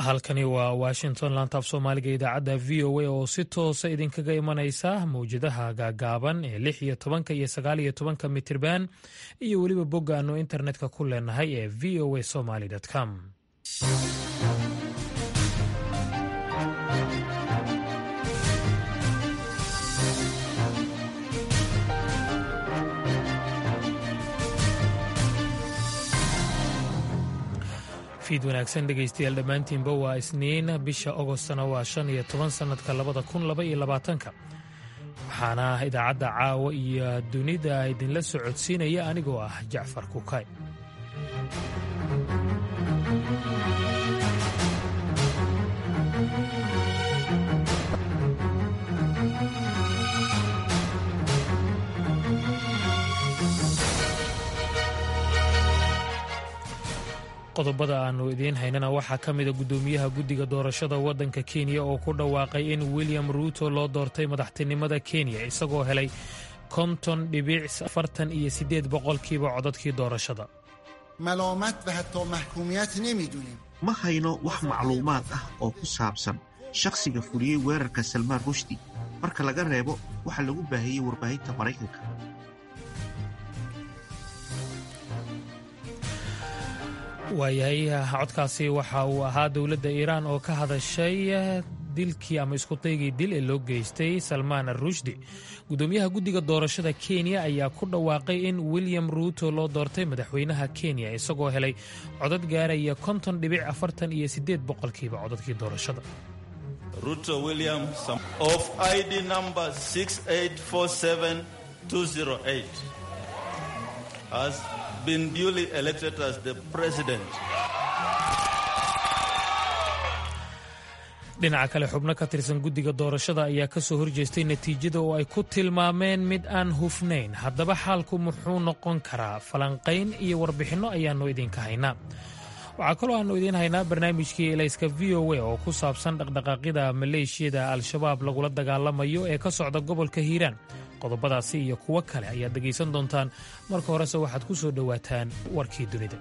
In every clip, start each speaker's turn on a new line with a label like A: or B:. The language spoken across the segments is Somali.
A: halkani waa washington laantaaf soomaaliga idaacadda v o a oo si toosa idinkaga imanaysa mawjadaha gaagaaban ee lix iyo tobanka iyo sagaal iyo tobanka mitirban iyo weliba bogga aanu internetka ku leenahay ee v o a somaly com fiid wanaagsan dhegaystayaal dhammaantiinba waa isniin bisha ogostna waa shan iyo toban sannadka labada kun laba iyo labaatanka waxaana idaacadda caawa iyo dunida idinla socodsiinaya anigoo ah jacfar kukay qodobada aannu idiin haynana waxaa ka mida guddoomiyaha guddiga doorashada waddanka kenya oo ku dhawaaqay in william ruuto loo doortay madaxtinimada kenya isagoo helay konton dhibic afartan iyo siddeed boqolkiiba codadkii doorashada
B: ma hayno wax macluumaad ah oo ku saabsan shakhsiga fuliyey weerarka salmaan rushdi marka laga reebo waxa lagu baahiyey warbaahinta maraykanka
A: waayahay codkaasi waxa uu ahaa dowladda iiraan oo ka hadashay dilkii ama iskudaygii dil ee loo geystay salmaan rushdi guddoomiyaha guddiga doorashada kenya ayaa ku dhawaaqay in william ruuto loo doortay madaxweynaha kenya isagoo helay codad gaaraya konton dhibic afartan iyo siddeed boqolkiiba codadkii doorashada
C: ruto william of id number has been duly elected as the president.
A: dhinaca kale xubno ka tirsan guddiga doorashada ayaa ka soo horjeestay natiijada oo ay ku tilmaameen mid aan hufnayn haddaba xaalku muxuu noqon karaa falanqayn iyo warbixinno ayaannu idinka haynaa waxaa kaloo aannu idiin haynaa barnaamijkii elayska v o a oo ku saabsan dhaqdhaqaaqyada maleeshiyada al-shabaab lagula dagaalamayo ee ka socda gobolka hiiraan qodobadaasi iyo kuwo kale ayaad dhegaysan doontaan marka horese waxaad ku soo dhowaataan warkii dunida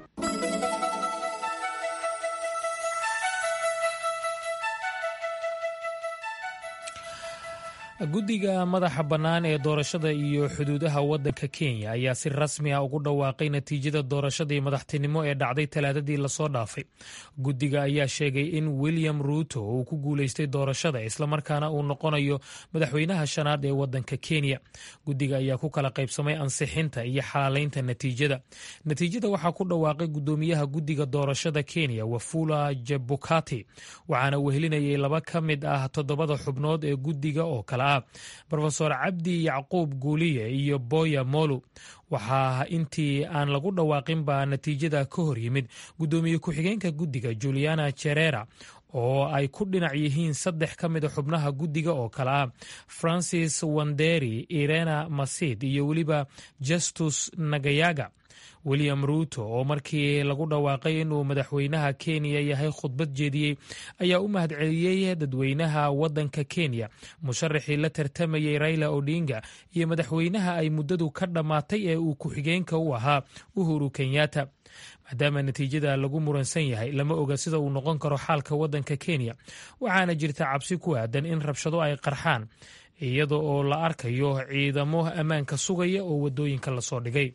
A: guddiga madaxa bannaan ee doorashada iyo xuduudaha waddanka kenya ayaa si rasmi ah ugu dhawaaqay natiijada doorashadii madaxtinimo ee dhacday talaadadii lasoo dhaafay guddiga ayaa sheegay in william ruuto uu ku guulaystay doorashada islamarkaana uu noqonayo madaxweynaha shanaad ee waddanka kenya guddiga ayaa ku kala qaybsamay ansixinta iyo xalaalaynta natiijada natiijada waxaa ku dhawaaqay guddoomiyaha guddiga doorashada kenya wafula jebukati waxaana wehelinayay laba ka mid ah toddobada xubnood ee guddiga oo kale rofeor cabdi yacquub guuliye iyo boya molu waxaa intii aan lagu dhawaaqinba natiijada ka hor yimid guddoomiye ku-xigeenka guddiga juliana jerera oo ay ku dhinac yihiin saddex ka mida xubnaha guddiga oo kale ah francis wanderi irena masid iyo weliba justus nagayaga william ruuto oo markii lagu dhawaaqay inuu madaxweynaha kenya yahay khudbad jeediyey ayaa u mahadceliyey dadweynaha waddanka kenya musharaxii la tartamayey raila odinga iyo madaxweynaha ay muddadu ka dhammaatay ee uu ku-xigeenka u ahaa uhuru kenyatta maadaama natiijada lagu muransan yahay lama oga sida uu noqon karo xaalka waddanka kenya waxaana jirta cabsi ku aadan in rabshado ay qarxaan iyada oo la arkayo ciidamo ammaanka sugaya oo waddooyinka lasoo dhigay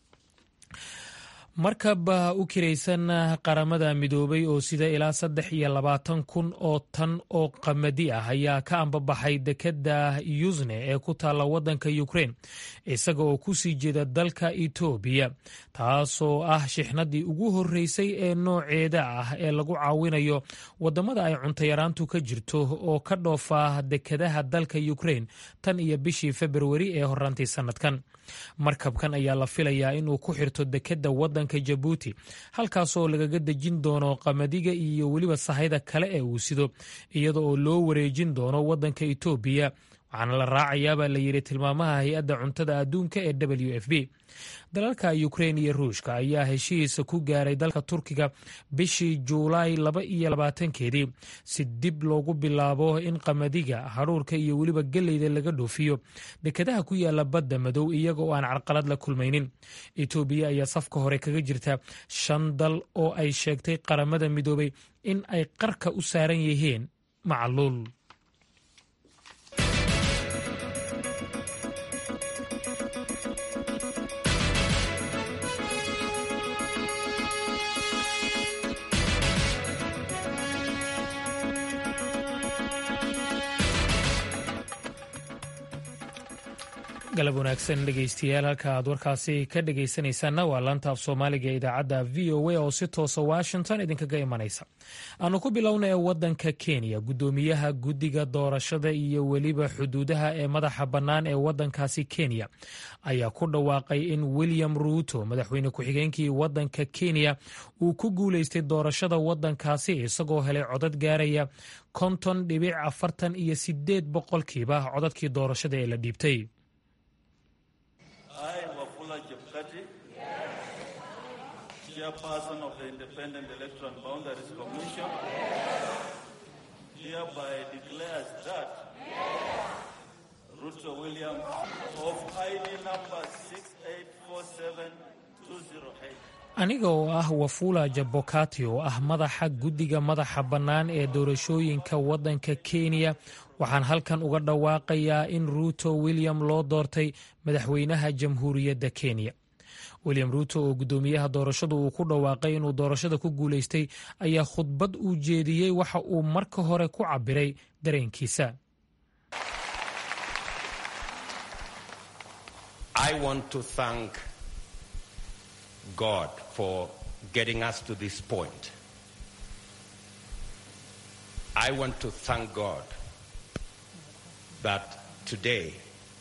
A: markab u kiraysan qaramada midoobay oo sida ilaa saddex iyo labaatan kun oo tan oo qamadi ah ayaa ka ambabaxay dekedda yusne ee ku taalla waddanka ukrein isaga oo ku sii jeeda dalka etoobiya taasoo ah shixnadii ugu horreysay ee nooceeda ah ee lagu caawinayo waddamada ay cuntayaraantu ka jirto oo ka dhoofa dekedaha dalka ukrein tan iyo bishii februari ee horaantii sannadkan markabkan ayaa la filayaa inuu ku xirto dekedda waddanka jabuuti halkaasoo lagaga dejin doono qamadiga iyo weliba sahayda kale ee uu sido iyada oo loo wareejin doono waddanka etoobiya waxaana la raacayaabaa la yidhi tilmaamaha hay-adda cuntada adduunka ee w f b dalalka ukrein iyo ruushka ayaa heshihiisa ku gaaray dalka turkiga bishii juulaay laba iyo labaatankeedii si dib loogu bilaabo in qamadiga hadhuurka iyo weliba geleyda laga dhoofiyo dekedaha ku yaala badda madow iyaga oo aan carqalad la kulmaynin etoobiya ayaa safka hore kaga jirta shan dal oo ay sheegtay qaramada midoobay in ay qarka u saaran yihiin macluul galab wanaagsan dhegeystayaal halka aad warkaasi ka dhegeysanaysaanna waa laanta af soomaaliga ee idaacadda v o a oo si toosa washington idinkaga imanaysa aanu ku bilownay wadanka kenya guddoomiyaha guddiga doorashada iyo weliba xuduudaha ee madaxa bannaan ee wadankaasi kenya ayaa ku dhawaaqay in william ruuto madaxweyne ku-xigeenkii wadanka kenya uu ku guuleystay doorashada wadankaasi isagoo helay codad gaaraya konton dhibic afartan iyo sideed boqolkiiba codadkii doorashada ee la dhiibtay
C: I, Wafula Chepkati, Chairperson of the Independent Electoral Boundaries Commission, hereby declares that Ruto William of ID number 6847208
A: aniga oo ah wafula jabokati oo ah madaxa guddiga madaxa bannaan ee doorashooyinka waddanka kenya waxaan halkan uga dhawaaqayaa in ruuto william loo doortay madaxweynaha jamhuuriyadda kenya william ruuto oo guddoomiyaha doorashadu uu ku dhawaaqay inuu doorashada ku guulaystay ayaa khudbad uu jeediyey waxa uu marka hore ku cabbiray dareenkiisa
D: God for getting us to this point. I want to thank God that today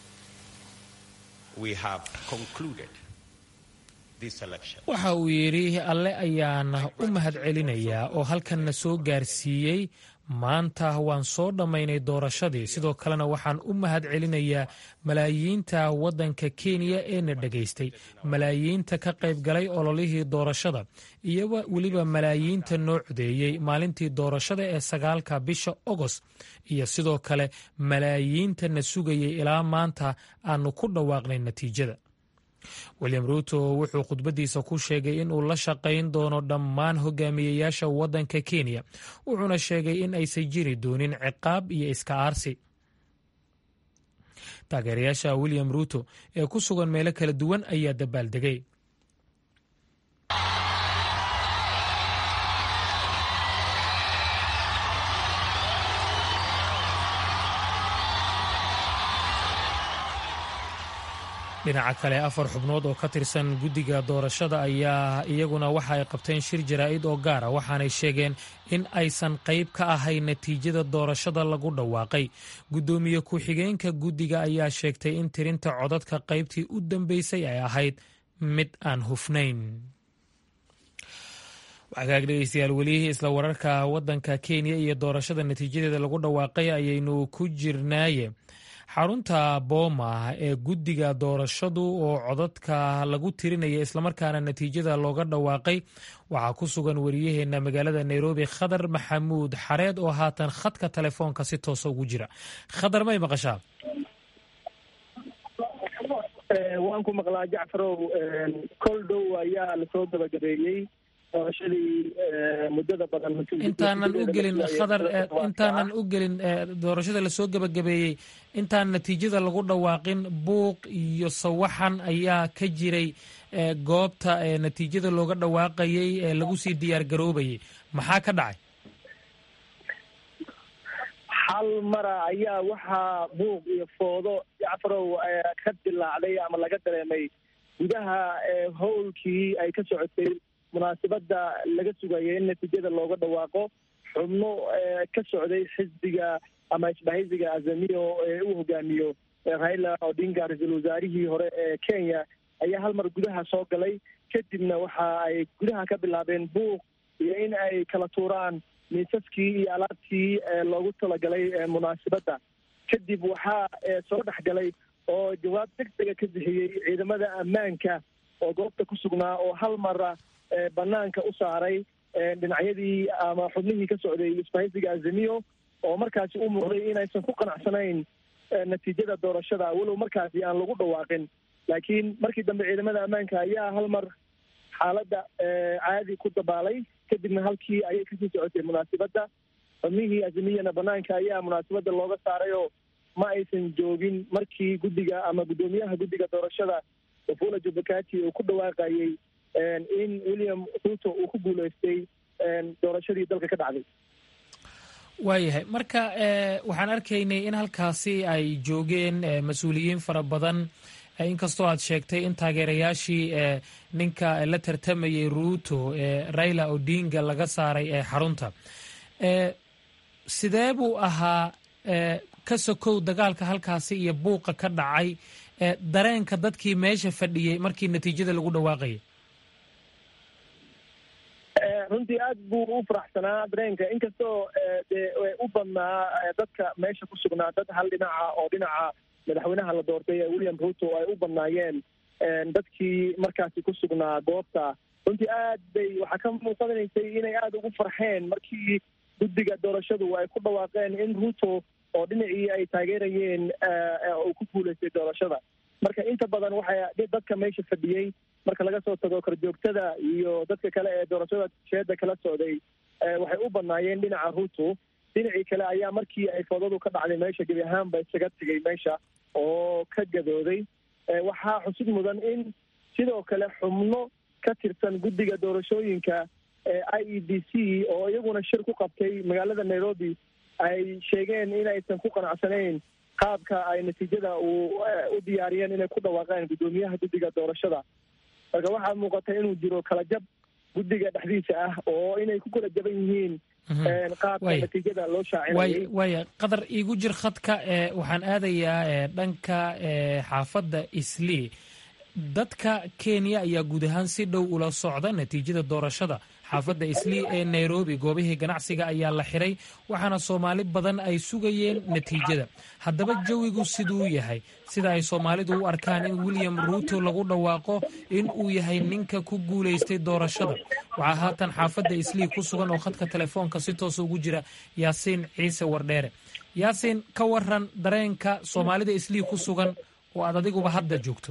D: we have concluded this election.
A: waxa uu yidhi alle ayaan u mahadcelinayaa oo halkanna soo gaarsiiyey maanta waan soo dhammaynay doorashadii sidoo kalena waxaan u mahad celinayaa malaayiinta waddanka kenya ee na dhegaystay malaayiinta ka qayb galay ololihii doorashada iyo weliba malaayiinta noo codeeyey maalintii doorashada ee sagaalka bisha ogost iyo sidoo kale malaayiinta na sugayay ilaa maanta aanu ku dhawaaqnay natiijada william ruuto wuxuu khudbaddiisa ku sheegay inuu la shaqayn doono dhammaan hogaamiyeyaasha waddanka kenya wuxuuna sheegay in aysan jiri doonin ciqaab iyo iska aarsi taageerayaasha william ruuto ee ku sugan meelo kala duwan ayaa dabaaldegay dhinaca kale afar xubnood oo ka tirsan guddiga doorashada ayaa iyaguna waxa ay qabteen shir jaraa'id oo gaara waxaanay sheegeen in aysan qayb ka ahayn natiijada doorashada lagu dhawaaqay guddoomiye ku-xigeenka guddiga ayaa sheegtay in tirinta codadka qaybtii u dambeysay ay ahayd mid aan hufnayn wagaag dhegeystayaal weli isla wararka waddanka kenya iyo doorashada natiijadeeda lagu dhawaaqay ayaynu ku jirnaaye xarunta booma ee guddiga doorashadu oo codadka lagu tirinaya islamarkaana natiijada looga dhawaaqay waxaa ku sugan wariyaheenna magaalada nairobi khadar maxamuud xareed oo haatan khadka telefoonka si toosa ugu jira khadar may maqashaa
E: waan ku maqlaa jacfarow kol dhow ayaa lasoo gabagabeeyey doorashadii muddada badan
A: intaanan u gelin khadar intaanan u gelin doorashada lasoo gebagabeeyey intaan natiijada lagu dhawaaqin buuq iyo sawaxan ayaa ka jiray goobta natiijada looga dhawaaqayay ee lagu sii diyaar garoobayay maxaa ka dhacay
E: hal mara ayaa waxaa buuq iyo foodo jacfarow ka dilaacday ama laga dareemay gudaha howlkii ay ka socotay munaasabadda laga sugayay in natiijada looga dhawaaqo xubno ka socday xisbiga ama isbahaysiga azamiyo ee uu hogaamiyo raila odinga ra-iisul wasaarihii hore ee kenya ayaa hal mar gudaha soo galay kadibna waxa ay gudaha ka bilaabeen buuq iyo in ay kala tuuraan miisaskii iyo alaabtii loogu talagalay munaasabadda kadib waxaa soo dhex galay oo jawaab deg dega ka bixiyey ciidamada ammaanka oo goobta ku sugnaa oo hal mara banaanka u saaray dhinacyadii ama xubnihii ka socday isbahaysiga azimiyo oo markaasi u muuqday inaysan ku qanacsanayn natiijada doorashada walow markaasi aan lagu dhawaaqin laakiin markii dambe ciidamada ammaanka ayaa hal mar xaaladda caadi ku dabaalay kadibna halkii ayay kasii socotay munaasibadda xubnihii azimiyana banaanka ayaa munaasibadda looga saaray oo ma aysan joogin markii guddiga ama guddoomiyaha guddiga doorashada wafula jubakati uu ku dhawaaqayey in william ruto uu ku guuleystay doorashadii dalka ka dhacday
A: waayahay marka waxaan arkaynay in halkaasi ay joogeen mas-uuliyiin fara badan inkastoo aad sheegtay in taageerayaashii ninka la tartamayay ruuto raila odinga laga saaray ee xarunta sidee buu ahaa ka sokow dagaalka halkaasi iyo buuqa ka dhacay dareenka dadkii meesha fadhiyey markii natiijada lagu dhawaaqayay
E: runtii aad buu u faraxsanaa dareenka inkastoo dee u badnaa dadka meesha ku sugnaa dad hal dhinaca oo dhinaca madaxweynaha la doortay ee william ruto ay u badnaayeen dadkii markaasi ku sugnaa goobta runtii aad bay waxaa ka muuqanaysay inay aada ugu farxeen markii guddiga doorashadu ay ku dhawaaqeen in ruto oo dhinacii ay taageerayeen uu ku guuleystay doorashada marka inta badan waxay dadka meesha fadhiyey marka laga soo tago korjoogtada iyo dadka kale ee doorashada sheeda kala socday waxay u badnaayeen dhinaca ruto dhinacii kale ayaa markii ay foodadu ka dhacday meesha gebi ahaanba isaga tegay meesha oo ka gadooday waxaa xusid mudan in sidoo kale xubno ka tirsan guddiga doorashooyinka i e b c oo iyaguna shir ku qabtay magaalada nairobi ay sheegeen inaysan ku qanacsanayn qaabka ay natiijada uu u diyaariyeen inay ku dhawaaqeen guddoomiyaha guddiga doorashada marka waxaa muuqata inuu jiro kala jab guddiga dhexdiisa ah oo inay ku kala jaban yihiin qaabka natiijada loo shaacinayay
A: waaya qadar iigu jir khadka waxaan aadayaa dhanka xaafadda islii dadka kenya ayaa guud ahaan si dhow ula socda natiijada doorashada xaafadda islii ee nairobi goobihii ganacsiga ayaa la xiray waxaana soomaali badan ay sugayeen natiijada haddaba jawigu siduu yahay sida ay soomaalidu u arkaan in william ruuto lagu dhawaaqo in uu yahay ninka ku guulaystay doorashada waxaa haatan xaafadda islii ku sugan oo khadka telefoonka si toosa ugu jira yaasiin ciise wardheere yaasiin ka waran dareenka soomaalida islii ku sugan oo aad adiguba hadda joogto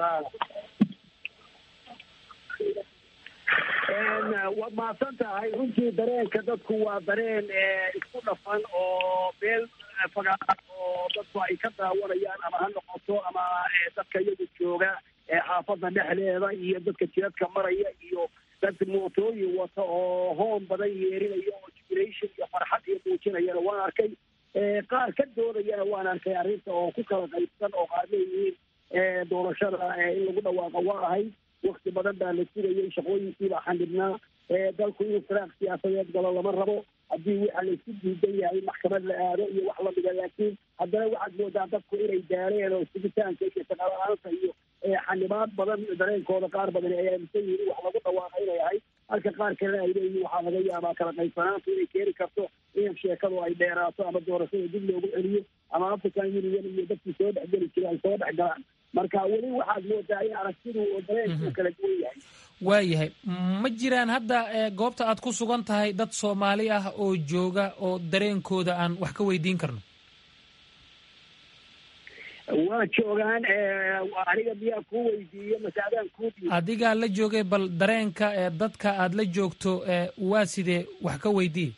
F: waad mahadsan tahay runtii dareenka dadku waa dareen isku dhafan oo meel fagaara oo dadku ay ka daawanayaan ama ha noqoto ama dadka iyagu jooga xaafadda dhexdeeda iyo dadka jiradka maraya iyo dad mootooyin wata oo hoon badan yeerinaya oo jubilation iyo farxad iyo muujinayana waan arkay qaar ka doodayana waan arkay arrinta oo ku kala qaybsan oo qaar leeyihiin doorashada in lagu dhawaaqo waa ahayd wakti badan baa la sugayay shaqooyinkiibaa xandhibnaa dalku inuu firaaq siyaasadeed galo lama rabo haddii waxa laysku diidan yahay maxkamad la aado iyo wax lamida laakiin haddana waxaad moodaa dadku inay daareen oo sugitaanka iyo shaqala-aanta iyo xanibaad badan dareenkooda qaar badan ay aaminsan yihiin in wax lagu dhawaaqa inay ahayd halka qaar kalena ay leeyihin waxaa laga yaabaa kala qaybsanaantu inay keeni karto in sheekadu ay dheeraato ama doorashada dib loogu celiyo ama african union iyo dadkii soo dhexgeli jiray ay soo dhex galaan marka weli waxaad moodaa in aragtidu oo dareenku kala duwan yahay
A: waayahay ma jiraan hadda goobta aad ku sugan tahay dad soomaali ah oo jooga oo dareenkooda aan wax ka weydiin karno
F: waa joogaan aniga miyaa kuu weydiiye mase adaan kuu diiy
A: adigaa la joogay bal dareenka dadka aad la joogto waa sidee wax ka weydiiye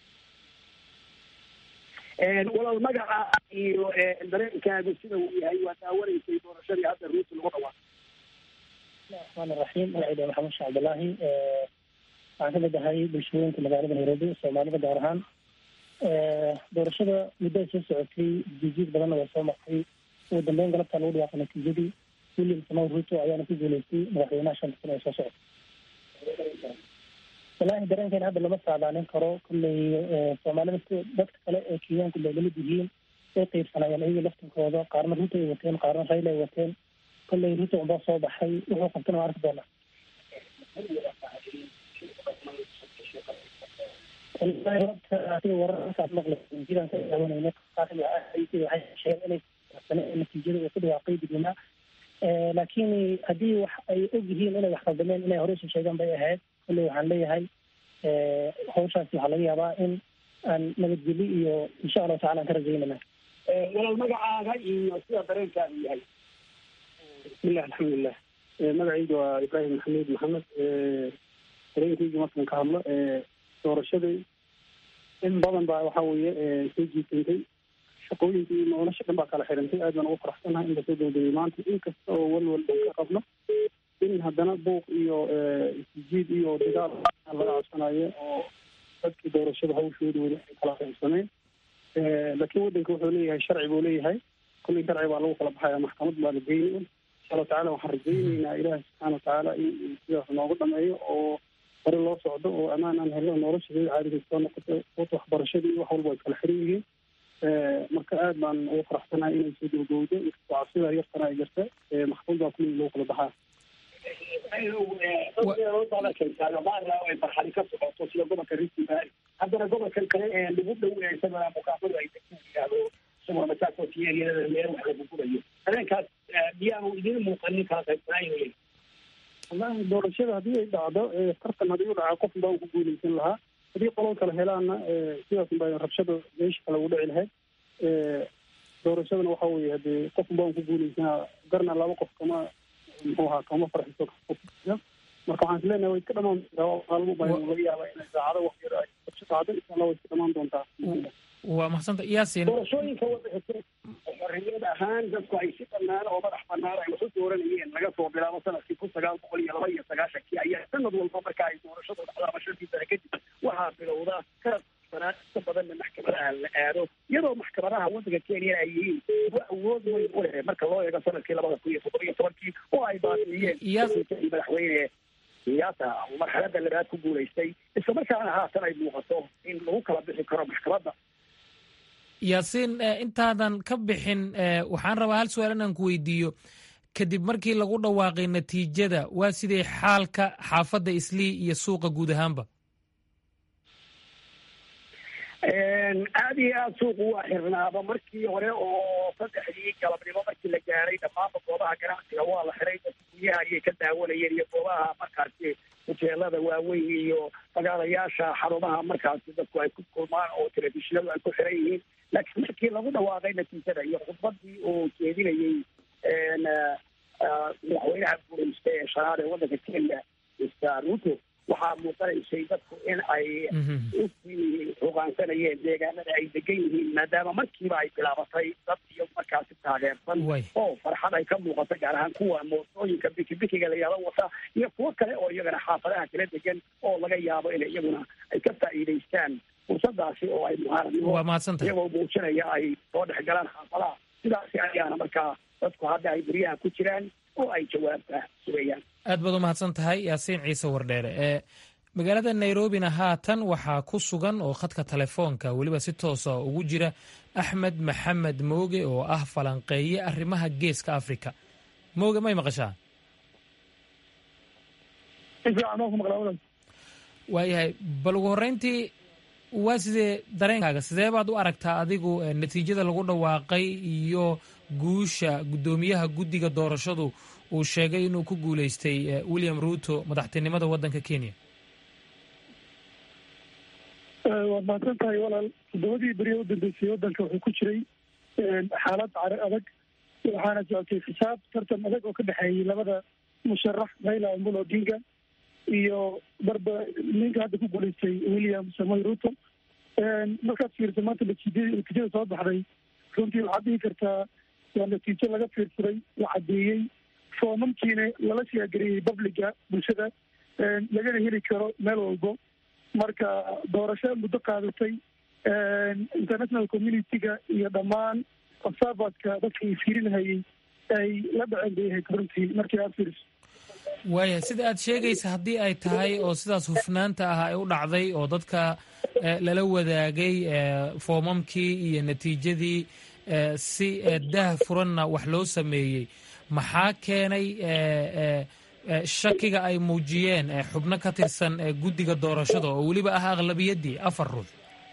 F: walaal magaca iyo dareenkaagu sida uu yahay waa daawanaysay doorashadii hadda ruuti lagu dhawaaqay
G: raxmaan raxiim magacayda maxamed sheekh cabdillaahi waxaan kamid ahay bulshooyinka magaalada nairobi soomaalida gaar ahaan doorashada muddo ay soo socotay jijiid badanna waa soo martay ugu dambeyn galabtaa lagu dhawaaqay natiijadii william samow ruto ayaana ku guuleystay madaxweynaha shanta sano ee soo socotay wallaahi dareenkeena hadda lama saadaalin karo kolley soomaalida dadka kale ee kenyaanku bay lamid yihiin way qeybsanayeen iyaga laftinkooda qaarna ruto ay wateen qaarna rayla ay wateen kolley ruto unbaa soo baxay wuxuu qabtana waa arki doonaa wallahi horta sida wararkaas maqlaysa jiraan ka daawanayna qaarkood waxay sheegeen inay sane natiijada uu ku dhawaaqay dibnima laakiin haddii wax ay og yihiin inay wax qaldameen inay hore usoo sheegaan bay ahayd kulley waxaan leeyahay hawshaasi waxaa laga yaabaa in aan nabadgeli iyo insha allahu tacala aan ka rajaynana
F: walaal magacaaga iyo sida dareenkaadu yahay
H: bismillahi alxamdulilah magacayga waa ibraahim maxamuud maxamed dareenkayga markaan ka hadlo doorashadii in badan baa waxa weeye soo jiitantay shaqooyinka iyo nolosha dhan baa kala xirantay aad baan ugu faraxsanahay in lasoo dowdegay maanta inkasta oo walwal dhan ka qabno in haddana buuq iyo isjiid iyo dagaal laga codsanayo oo dadkii doorashada hawshooda weli ay kala qaybsameen laakiin waddanka wuxuu leeyahay sharci buu leeyahay kullii sharci baa lagu kala baxaya maxkamad baa la geyni insha allahu tacala waxaan rajayneynaa ilaahi subxaana watacaala in sidaas noogu dhameeyo oo hore loo socdo oo ammaan aan helno noloshadeeda caadiga soo noqoto wata waxbarashadii wax walba way kala xiran yihiin marka aad baan ugu faraxsanahay inay soo dowdowdo inkastoo cabsida yartana ay jirta maxkamad baa kullii lagu kala baxaa
F: ay farxadi ka socoto sida gobolka rift valley haddana gobolkan kale ee lagu dhow isagana mukaafadu ay yidhaahdo isagoo masaakootiyeriyada meel wax lagu gurayo habeenkaas miyaanu idin muuqanin kala qaybsanaayo
H: wallahi doorashada haddii ay dhacdo tartan haddii u dhaca qof baan ku guuleysan lahaa haddii qolol kale helaana sidaas baa rabshada meesha kale ugu dhici lahayd doorashadana waxa weeye hadee qof baan ku guuleysanaa garna laba qof kama muxuu ahaa kama farxiso marka waxaan isleenahay way iska dhamaan maalmo baa laga yaaba inay saacado wax yar ay rabsho dhacdo insha allah way iska dhamaan doontaa
A: waa maxsanta yaasin
F: doorashooyinka waddanka xorriyad ahaan dadku ay si bannaan oo madax bannaan ay wax u dooranayeen laga soo bilaabo sanadkii kun sagaal boqol iyo laba iyo sagaashankii ayaa sanad walba marka ay doorashadu dhacdaaba shantii sane kadib waxaa bilowda karab banaan inta badanna maxkamadaha la aado iyadoo maxkamadaha waddanka kenya ay yihiin kuwa awood weyn u leh marka loo eego sanadkii labada kun iyo toddoba iyo tobankii oo ay baadiyeen madaxweyne siyaasa marxalada labaad ku guulaystay isla markaana haatan ay muuqato in lagu kala bixi karo maxkamadda
A: yaasiin intaadan ka bixin waxaan rabaa hal su-aal inaan ku weydiiyo kadib markii lagu dhawaaqay natiijada waa sidee xaalka xaafadda islii iyo suuqa guud ahaanba
F: aada iyo aada suuqu waa xirnaaba markii hore oo saddexdii galabnimo markii la gaaray dhammaanba goobaha ganacsiga waa la xiray dadka guryaha ayay ka daawanayeen iyo goobaha markaasi hoteelada waaweyn iyo magaalayaasha xarumaha markaasi dadku ay ku kulmaan oo telefishinadu ay ku xiran yihiin laakiin markii lagu dhawaaqay natiijada iyo khudbadii uu jeedinayey madaxweynaha guureysta ee shanaad ee waddanka kenya mr ruto waxaa muuqanaysay dadku in ay usii hogaansanayeen deegaanada ay degan yihiin maadaama markiiba ay bilaabatay dad iyo markaasi taageersan oo farxad ay ka muuqato gaar ahaan kuwa mootooyinka bikibikiga la yahdo wata iyo kuwo kale oo iyagana xaafadaha kala degan oo laga yaabo in iyaguna ay ka faa'iidaystaan fursadaasi oo ay muhaaradnimo iyagoo muujinaya ay soo dhex galaan xaafadaha sidaasi ayaana markaa dadku hadda ay guryaha ku jiraan oo ay jawaabta sugayaan
A: aad baad u mahadsan tahay yaasiin ciise wardheere ee magaalada nairobina haatan waxaa ku sugan oo khadka telefoonka weliba si toosa ugu jira axmed maxamed mooge oo ah falanqeeye arrimaha geeska africa mooge may maqashaa waayahay bal ugu horreyntii waa sidee dareenkaaga sidee baad u aragtaa adigu natiijada lagu dhawaaqay iyo guusha guddoomiyaha guddiga doorashadu uu sheegay inuu ku guuleystay william ruto madaxtinimada waddanka kenya
I: waad mahadsan tahay walaal toddobadii beri u dambeysay waddanka wuxuu ku jiray xaalad cari adag waxaana socotay xisaab tartan adag oo ka dhexeeyey labada musharax raila omolo odinga iyo barba ninka hadda ku guuleystay william samoy ruto markaad fiirsa maanta natiijada natiijada soo baxday runtii waxaad dhihi kartaa waa natiijo laga fiirsaday la caddeeyey foomamkiina lala shaagariyey babliga bulshada lagana heli karo meel walbo marka doorasho muddo qaadatay international community-ga iyo dhammaan observatka dadka ay fiirinahayey ay la dhaceen bay ahayd runtii markii aad fiiriso
A: waaya sida aad sheegaysa haddii ay tahay oo sidaas hufnaanta ah ay u dhacday oo dadka lala wadaagay foomamkii iyo natiijadii si daah furanna wax loo sameeyey maxaa keenay shakiga ay muujiyeen xubno ka tirsan guddiga doorashada oo weliba ah aqlabiyaddii afar ruux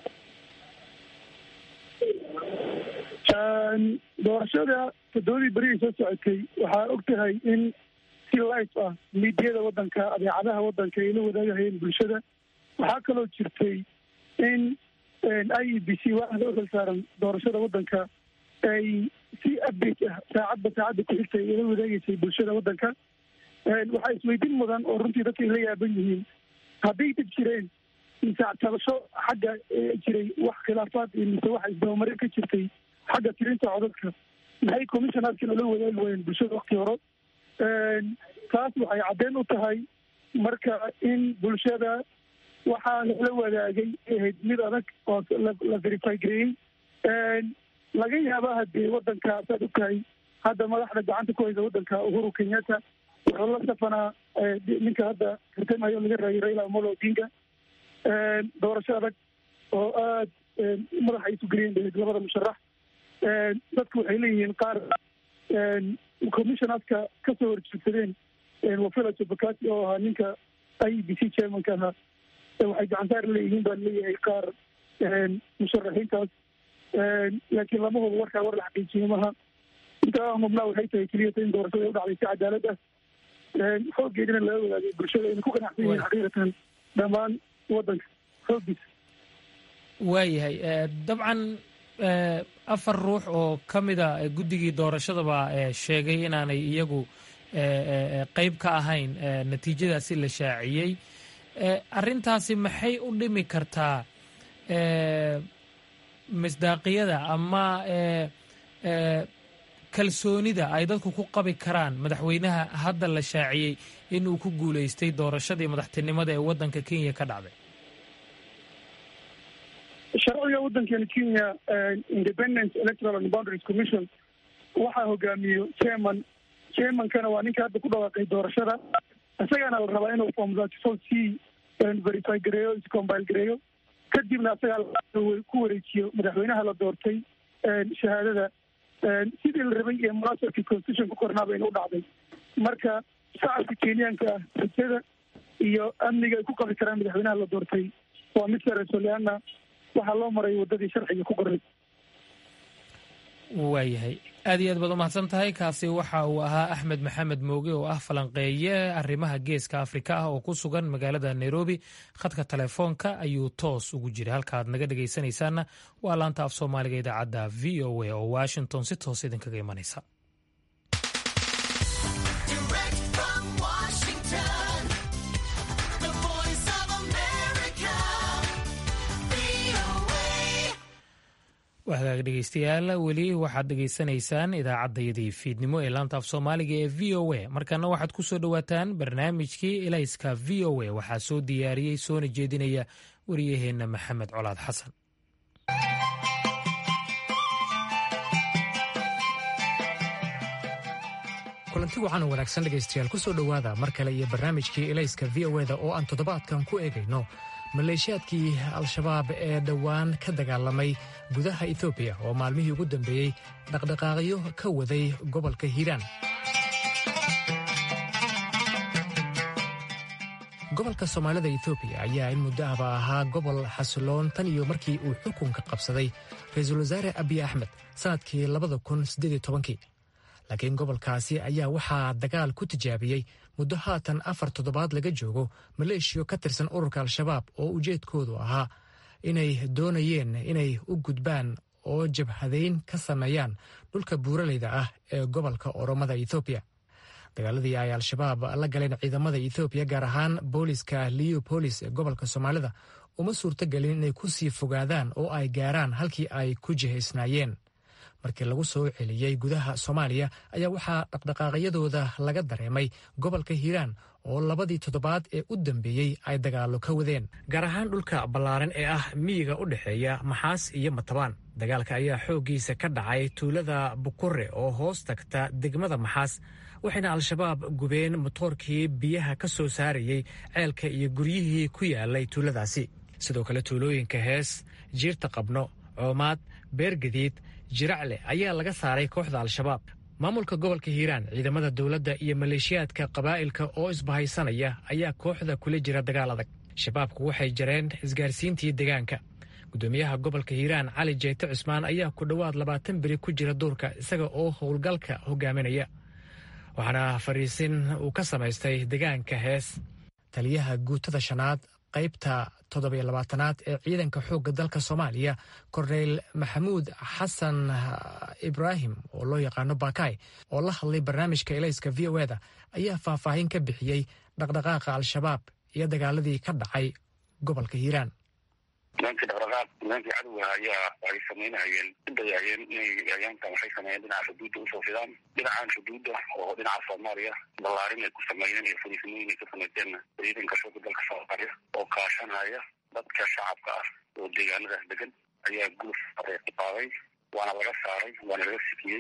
I: doorashada toddobadii berihii soo socotay waxaa og tahay in si life ah miidiyada waddanka adeecadaha waddanka ay la wadaagahayeen bulshada waxaa kaloo jirtay in i e b c waaxda u xil saaran doorashada waddanka ay si update ah saacadba saacadda ku xigtay ay la wadaageysay bulshada waddanka waxaa isweydiin mudan oo runtii dadka ay la yaaban yihiin hadday dad jireen mise tabasho xagga jiray wax khilaafaad iyo mise waxa isdabamarin ka jirtay xagga tirinta codadka maxay commissionaadkan ula wadaagi waayeen bulshada wakti hore taas waxay caddeyn u tahay marka in bulshada waxaa lala wadaagay ahayd mid adag oo la verify gareeyey laga yaaba hadee waddanka saad og tahay hadda madaxda gacanta ku haysa waddanka uhuru kenyatta wuxuu la safanaa ninka hadda tartamayo laga raayay raila amolo odinga doorasho adag oo aad madaxa isu geliyeen bahayd labada musharax dadku waxay leeyihiin qaar commissionaadka kasoo horjeedsadeen wafila jabakati oo ahaa ninka i e b c chairmanka ahaa waxay gacansaar leeyihiin baa leeyahay qaar musharaxiintaas laakiin lama hubo warkaa war la xaqiijiyo maha intaa mubnaa waxay tahay keliyata in doorashada ay u dhacday si cadaalad ah xooggeedina laga wadaagay bulshada ayna ku ganacsan yihiin xaqiiqatan dhammaan waddanka xooggiisa
A: waayahay dabcan afar ruux oo ka mida guddigii doorashadaba sheegay inaanay iyagu qeyb ka ahayn natiijadaasi la shaaciyey arrintaasi maxay u dhimi kartaa misdaaqiyada ama kalsoonida ay dadku ku qabi karaan madaxweynaha hadda la shaaciyey inuu ku guuleystay doorashadii madaxtinimada ee waddanka kenya ka dhacday
I: sharciga waddankeena kenya independence electoral and boundaries commission waxaa hogaamiyo chairman chairmankana waa ninka hadda ku dhawaaqay doorashada isagaana la rabaa inuu form thirty four c verify gareeyo iscombile gareeyo kadibna isagaa ku wareejiyo madaxweynaha la doortay shahaadada sidii la rabay ee munaasabkii constitution ku kornaa bayna u dhacday marka shacabka kenyaanka ah rajada iyo amniga ay ku qabi karaan madaxweynaha la doortay waa mid sareeso leana waxaa loo maray waddadii sharciga ku qoray
A: waayahay aad iyo aad baad umahadsan tahay kaasi waxa uu ahaa axmed maxamed mooge oo ah falanqeeye arrimaha geeska afrika ah oo ku sugan magaalada nairobi khadka telefoonka ayuu toos ugu jira halka aad naga dhegaysanaysaanna waa laanta af soomaaliga idaacadda v o a oo washington si toos idinkaga imanaysa wahagaag dhegeystayaal weli waxaad dhegaysanaysaan idaacaddayadii fiidnimo ee laanta af soomaaliga ee v o a markana waxaad ku soo dhowaataan barnaamijkii elayska v o a waxaa soo diyaariyey soona jeedinaya wariyaheenna maxamed colaad xasan
J: kulanti wacan oo wanaagsan dhegaystayaal ku soo dhowaada mar kale iyo barnaamijkii elayska v o eda oo aan toddobaadkan ku eegayno maleeshiyaadkii al-shabaab ee dhowaan ka dagaalamay gudaha etoobiya oo maalmihii ugu dambeeyey dhaqdhaqaaqyo ka waday gobolka hiiraan gobolka soomaalida etoobiya ayaa in muddo ahba ahaa gobol xasiloon tan iyo markii uu xukunka qabsaday ra-iisul wasaare abiy axmed sannadkii labada kun siddeed tobankii laakiin gobolkaasi ayaa waxaa dagaal ku tijaabiyey muddo haatan afar toddobaad laga joogo maleeshiyo ka tirsan ururka al-shabaab oo ujeedkoodu ahaa inay doonayeen inay u gudbaan oo jabhadayn ka sameeyaan dhulka buuraleyda ah ee gobolka oromada ethoobiya dagaaladii ay al-shabaab la galeen ciidamada ethoobiya gaar ahaan booliska leopolis ee gobolka soomaalida uma suurtogelin inay ku sii fogaadaan oo ay gaaraan halkii ay ku jihaysnaayeen markii lagu soo celiyey gudaha soomaaliya ayaa waxaa dhaqdhaqaaqyadooda laga dareemay gobolka hiiraan oo labadii toddobaad ee u dambeeyey ay dagaallo ka wadeen gaar ahaan dhulka ballaaran ee ah miyiga u dhexeeya maxaas iyo matabaan dagaalka ayaa xooggiisa ka dhacay tuulada bukure oo hoos tagta degmada maxaas waxayna al-shabaab gubeen motoorkii biyaha ka soo saarayey ceelka iyo guryihii ku yaalay tuuladaasi sidoo kale tuulooyinka hees jiirta qabno coomaad beergadiid jiracle ayaa laga saaray kooxda al-shabaab maamulka gobolka hiiraan ciidamada dowladda iyo maleeshiyaadka qabaa'ilka oo isbahaysanaya ayaa kooxda kula jira dagaal adag shabaabku waxay jareen isgaarsiintii deegaanka gudoomiyaha gobolka hiiraan cali jeyte cusmaan ayaa ku dhowaad labaatan beri ku jira duurka isaga oo howlgalka hogaaminaya waxaana fariisin uu ka samaystay deegaanka hees taliyaha guutada shanaad qaybta toddobiyo labaatanaad ee ciidanka xoogga dalka soomaaliya korneyl maxamuud xasan ibraahim oo loo yaqaano bakay oo la hadlay barnaamijka elayska v o eda ayaa faahfaahin ka bixiyey dhaqdhaqaaqa al-shabaab iyo dagaaladii ka dhacay gobolka hiiraan
K: nimankii dhaqdhaqaaq nimankii cadowga ayaa ay samaynahayeen udayayeen inay ayaankan waxay sameeyeen dhinaca xuduudda usoo fidaan dhinacan xuduudda oo dhinaca soomaaliya ballaarin ay ku sameeyeen iyo fariisimooyin ay ka samayseenna ciidanka shooga dalka soomaaliya oo kaashanaya dadka shacabka ah oo deegaanadaas degan ayaa guluf qaaday waana laga saaray waana laga sikiyey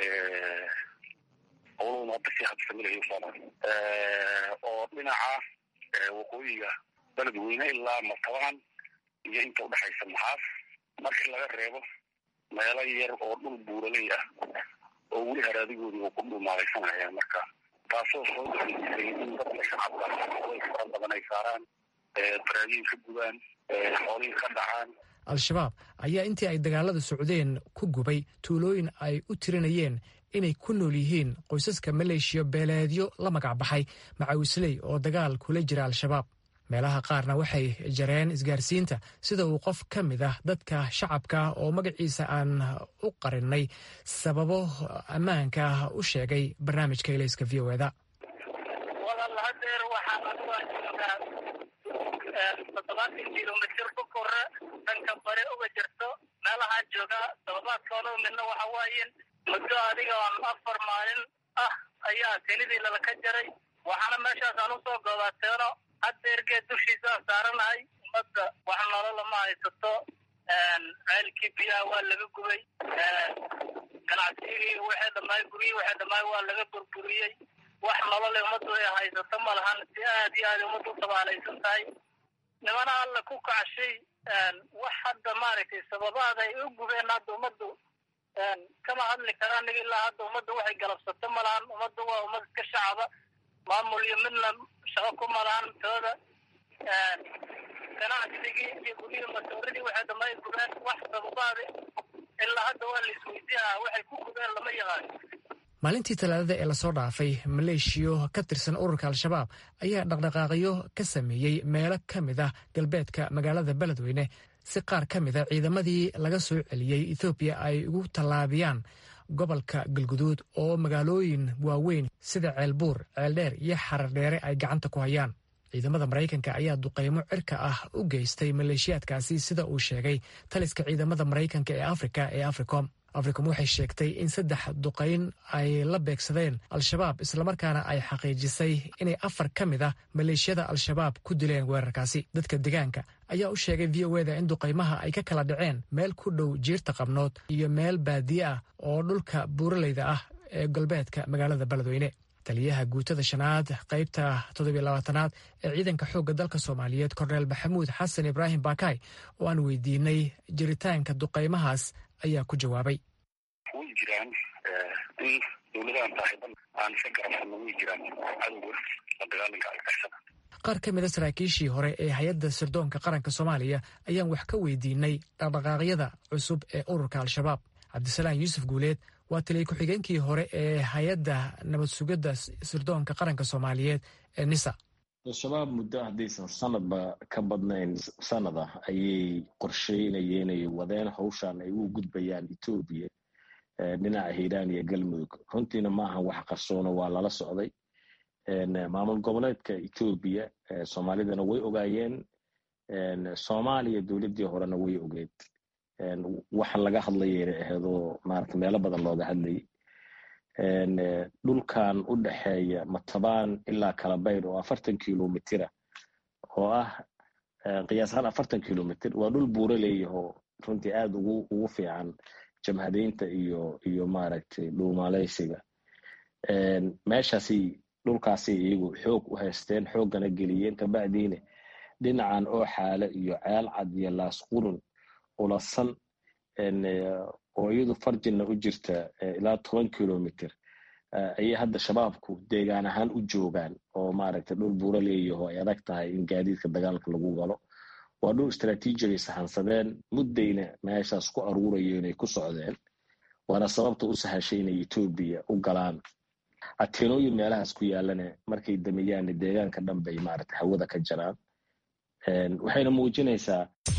K: howlahuna hadda si habsamilayo soomaali oo dhinaca waqooyiga beledweyne ilaa martabaan iyo inta udhexaysa maxaas markii laga reebo meelo yar oo dhul buuraley ah oo weli haraadigoodii uu ku dhumaalaysanaya marka taasoo soo gaisay in dadka shacabka way fara badan ay saaraan baraagiin ka gubaan xoolihii ka dhacaan
J: al-shabaab ayaa intii ay dagaalada socdeen ku gubay tuulooyin ay u tirinayeen inay ku nool yihiin qoysaska maleeshiya beeleedyo la magac baxay macawisley oo dagaal kula jira al-shabaab meelaha qaarna waxay jareen isgaarsiinta sida uu qof ka mid ah dadka shacabka oo magaciisa aan u qarinay sababo ammaanka ah u sheegay barnaamijka elayska v o eda
L: walaal hadeer waxaa adugaa joogaa toddobaatan kilomitir ku kore dhanka bare uga jirto meelahaan joogaa toddobaadkoona midna waxa waaye muddo adiga afar maalin ah ayaa kenidii lalaka jaray waxaana meeshaas aan usoo goobaateeno hadeergeed dushiisaan saaranahay ummadda wax nolola ma haysato ceelkii biyaha waa laga gubay ganacsigii waxay dhamaay guryihii waxay dhamaay waa laga burburiyey wax nolole ummaddu ay haysato ma lahan si aad iyo aad ummaddu u tabaalaysan tahay nimana alla ku kacshay wax hadda maaragtay sababaada ay u gubeen hadda ummaddu kama hadli kara aniga ilaa hadda ummadda waxay galabsato ma lahan ummaddu waa ummad iska shacaba maamul iyo midna shaqo ku malahan tooda ganacsigii iyo guryihii masooridii waxay dhamay gubeen wax sababaada ilaa hadda waa la isweydiinaa waxay ku gubeen lama yaqaan
J: maalintii talaadada ee lasoo dhaafay maleeshiyo ka tirsan ururka al-shabaab ayaa dhaqdhaqaaqyo ka sameeyey meelo ka mid ah galbeedka magaalada beledweyne si qaar ka mid a ciidamadii laga soo celiyey ethoobiya ay ugu tallaabiyaan gobolka galguduud oo magaalooyin waaweyn sida ceelbuur ceeldheer iyo xarardheere ay gacanta ku hayaan ciidamada maraykanka ayaa duqeymo cirka ah u geystay maleeshiyaadkaasi sida uu sheegay taliska ciidamada maraykanka ee afrika ee africom africom waxay sheegtay in saddex duqayn ay la beegsadeen al-shabaab islamarkaana ay xaqiijisay inay afar ka mid ah maleeshiyada al-shabaab ku dileen weerarkaasi dadka deegaanka ayaa u sheegay v o eda in duqaymaha ay ka kala dhaceen meel ku dhow jiirta qabnood iyo meel baadiye ah oo dhulka buuraleyda ah ee galbeedka magaalada beledweyne taliyaha guutada shanaad qaybta toddobiyo labaatanaad ee ciidanka xoogga dalka soomaaliyeed korneel maxamuud xasan ibraahim bakay oo aan weydiinay jiritaanka duqaymahaas ayaa ku jawaabay
K: way jiraan in dowladahan saaxiiban aan iska garabsano way jiraan cadowga la dagaalanka argagixisada
J: qaar ka mida saraakiishii hore ee hay-adda sirdoonka qaranka soomaaliya ayaan wax ka weydiinay dhaqdhaqaaqyada cusub ee ururka al-shabaab cabdisalaam yuusuf guuleed waa taliya ku-xigeenkii hore ee hay-adda nabad sugidda sirdoonka qaranka soomaaliyeed ee nisa
M: al-shabaab muddo haddaysan sanadba ka badnayn sanad ah ayay qorsheynayeen ay wadeen hawshan ay u gudbayaan etoobiya dhinaca hiiraan iyo galmudug runtiina maaha wax qarsoono waa lala socday maamul goboleedka etoobiya soomaalidana way ogaayeen soomaaliya dowladdii horena way ogeed waxa laga hadlayayna aheedoo maarata meelo badan looga hadlayay dhulkan u dhexeeya matabaan ilaa kalabayr oo afartan kilomitira oo ah qiyaasahaan afartan kilomitr waa dhul buuro leeyahoo runtii aada ugu ugu fiican jamhadeynta iyo iyo maaragtay dhuumaaleysiga meeshaasi dhulkaasi iyagu xoog u haysteen xooggana geliyeen kabacdiina dhinacan oo xaale iyo ceel cad iyo laasqurun ulasan oo iyadu farjina u jirta ilaa toban kilomitr ayay hadda shabaabku deegaan ahaan u joogaan oo maaragtay dhul buuro leeyaho ay adag tahay in gaadiidka dagaalka lagu galo waa dhul istraatiijigay sahansadeen muddayna meeshaas ku aruurayo inay ku socdeen waana sababta u sahashay inay etoobiya u galaan ateenooyin meelahaas ku yaalana markay dameeyaanna deegaanka dhan bay maaragtay hawada ka jaraan waxayna muujinaysaa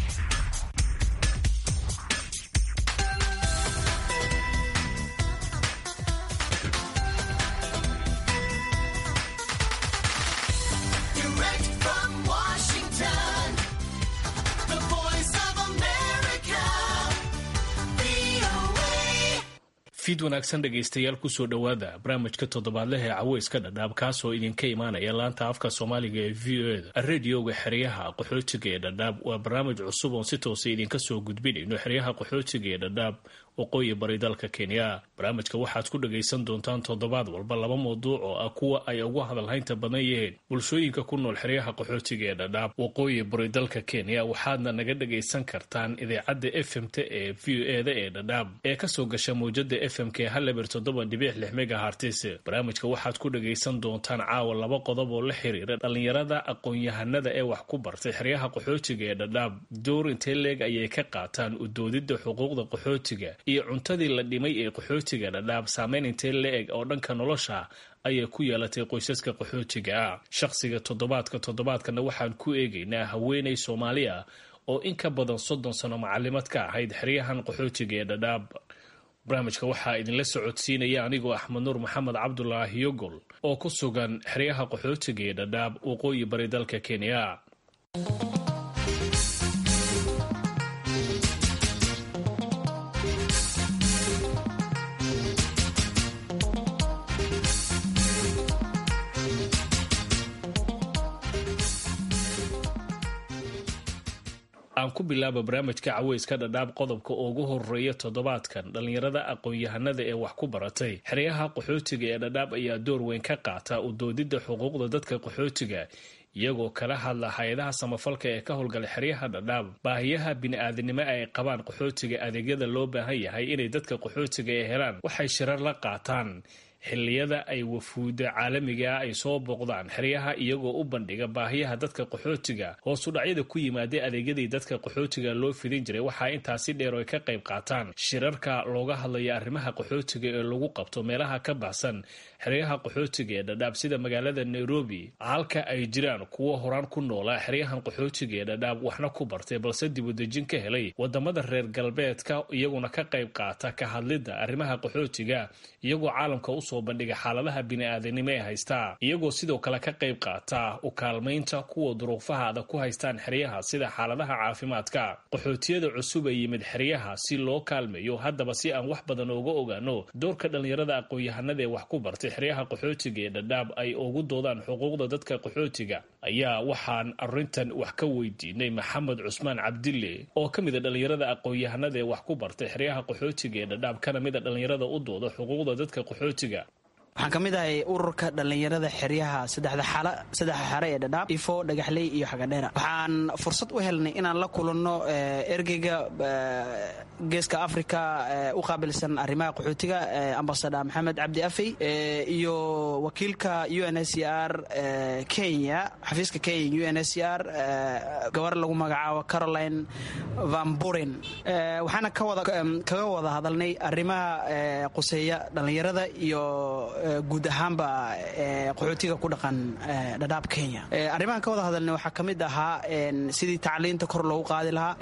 N: fiid wanaagsan dhegaystayaal kusoo dhowaada barnaamijka toddobaadleh ee caweyska dhadhaab kaasoo idinka imaanaya laanta afka soomaaliga ee v o eda radioga xeryaha qaxootiga ee dhadhaab waa barnaamij cusub oon si toosa idinka soo gudbinayno xeryaha qaxootiga ee dhadhaab waqooyi bari dalka kenya barnaamijka waxaad ku dhagaysan doontaan toddobaad walba laba mawduuc oo ah kuwa ay ugu hadalhaynta badan yihiin bulshooyinka ku nool xeryaha qaxootiga ee dhadhaab waqooyi bari dalka kenya waxaadna naga dhagaysan kartaan idaacadda f m t ee v o eda ee dhadhaab ee kasoo gasha mawjada f m k haleber toddoba dhibic lix megahartis barnaamijka waxaad ku dhagaysan doontaan caawa laba qodob oo la xiriira dhallinyarada aqoon-yahanada ee wax ku bartay xeryaha qaxootiga ee dhadhaab door intee leeg ayay ka qaataan udoodidda xuquuqda qaxootiga iyo cuntadii la dhimay ee qaxootiga dhadhaab saameyn intee la-eg oo dhanka nolosha ayay ku yeelatay qoysaska qaxootiga ah shaqsiga toddobaadka toddobaadkana waxaan ku eegaynaa haweeney soomaali ah oo in ka badan soddon sano macalimad ka ahayd xeryahan qaxootiga ee dhadhaab barnaamijka waxaa idinla socodsiinaya anigoo axmed nuur maxamed cabdulaahi yogol oo ku sugan xeryaha qaxootiga ee dhadhaab waqooyi bari dalka kenya aan ku bilaaba barnaamijka caweyska dhadhaab qodobka ugu horeeya toddobaadkan dhallinyarada aqoon-yahanada ee wax ku baratay xeryaha qaxootiga ee dhadhaab ayaa door weyn ka qaata udoodidda xuquuqda dadka qaxootiga iyagoo kala hadla hay-adaha samafalka ee ka howlgala xeryaha dhadhaab baahiyaha bini-aadanimo ay qabaan qaxootiga adeegyada loo baahan yahay inay dadka qaxootiga ee helaan waxay shirar la qaataan xilliyada ay wafuuda caalamiga ah ay soo booqdaan xeryaha iyagoo u bandhiga baahiyaha dadka qaxootiga hoosudhacyada ku yimaada adeegyadii dadka qaxootiga loo fidin jiray waxaa intaasi dheer oo ay ka qayb qaataan shirarka looga hadlaya arrimaha qaxootiga ee lagu qabto meelaha ka baxsan xeryaha qaxootiga ee dhadhaab sida magaalada nairobi halka ay jiraan kuwo horaan ku noolaa xeryahan qaxootiga ee dhadhaab waxna ku bartay balse dibudejin ka helay wadamada reer galbeedka iyaguna ka qayb qaata ka hadlidda arrimaha qaxootiga iyagoo caalamka usoo bandhiga xaaladaha bini-aadanimo ee haystaa iyagoo sidoo kale ka qayb qaata u kaalmaynta kuwa duruufaha adag ku haystaan xeryaha sida xaaladaha caafimaadka qaxootiyada cusub ee yimid xeryaha si loo kaalmeeyo haddaba si aan wax badan uga ogaano doorka dhallinyarada aqoon-yahanada ee wax ku bartay xeryaha qaxootiga ee dhadhaab ay ugu doodaan xuquuqda dadka qaxootiga ayaa waxaan arintan wax ka weydiinay maxamed cusmaan cabdille oo ka mida dhallinyarada aqoon-yahanada ee wax ku bartay xeryaha qaxootiga ee dhadhaab kana mida dhallinyarada u dooda xuquuqda dadka qaxootiga
O: waxaan ka mid ahay ururka dhallinyarada xeryaha saddexda xare ee dhadhaab ifo dhagaxley iyo xagadheera waxaan fursad u helnay inaan la kulanno ergeyga geeska africa u qaabilsan arrimaha qaxootiga ambasada maxamed cabdi afey iyo wakiilka u n s r kenya xafiiska kenya u n s r gabar lagu magacaabo caroline van buren waxaana kaga wada hadalnay arrimaha quseeya dhallinyarada iyo guud ahaanba qaxootiga ku dhaqan dhadhaab kenya arrimahan ka wada hadalna waxaa ka mid ahaa sidii tacliinta kor loogu qaadi lahaa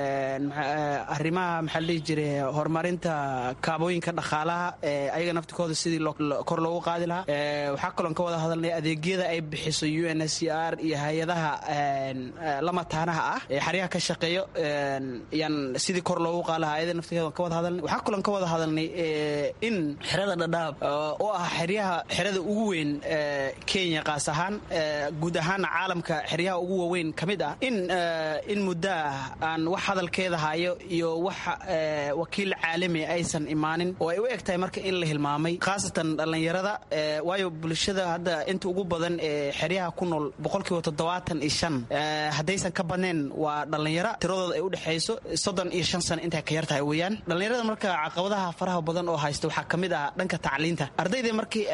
O: arrimaha maxaa la dhihi jiray horumarinta kaabooyinka dhaqaalaha ayaga naftikooda sidii kor loogu qaadi lahaa waxaa kaloon ka wada hadalnay adeegyada ay bixiso u n s r iyo hay-adaha lamataanaha ah ee xaryaha ka shaqeeyo yaan sidii kor loogu qaadi lahaa ayada naftigeeda ka wada hadalnay waxaa kaloon ka wada hadalnay in xerada dhadhaab oo ah xeryaha xerada ugu weyn kenya qaas ahaan guud ahaana caalamka xeryaha ugu waaweyn ka mid ah in in muddo ah aan wax hadalkeeda hayo iyo wax wakiil caalami aysan imaanin oo ay u eg tahay marka in la hilmaamay khaasatan dhallinyarada waayo bulshada hadda inta ugu badan ee xeryaha ku nool boqolkiiba toddobaatan iyo shan haddaysan ka badnayn waa dhallinyaro tiradooda ay u dhexayso soddon iyo shan sano intay ka yar tahay weeyaan dhallinyarada marka caqabadaha faraha badan oo haysta waxaa ka mid ah dhanka tacliinta ardayda markii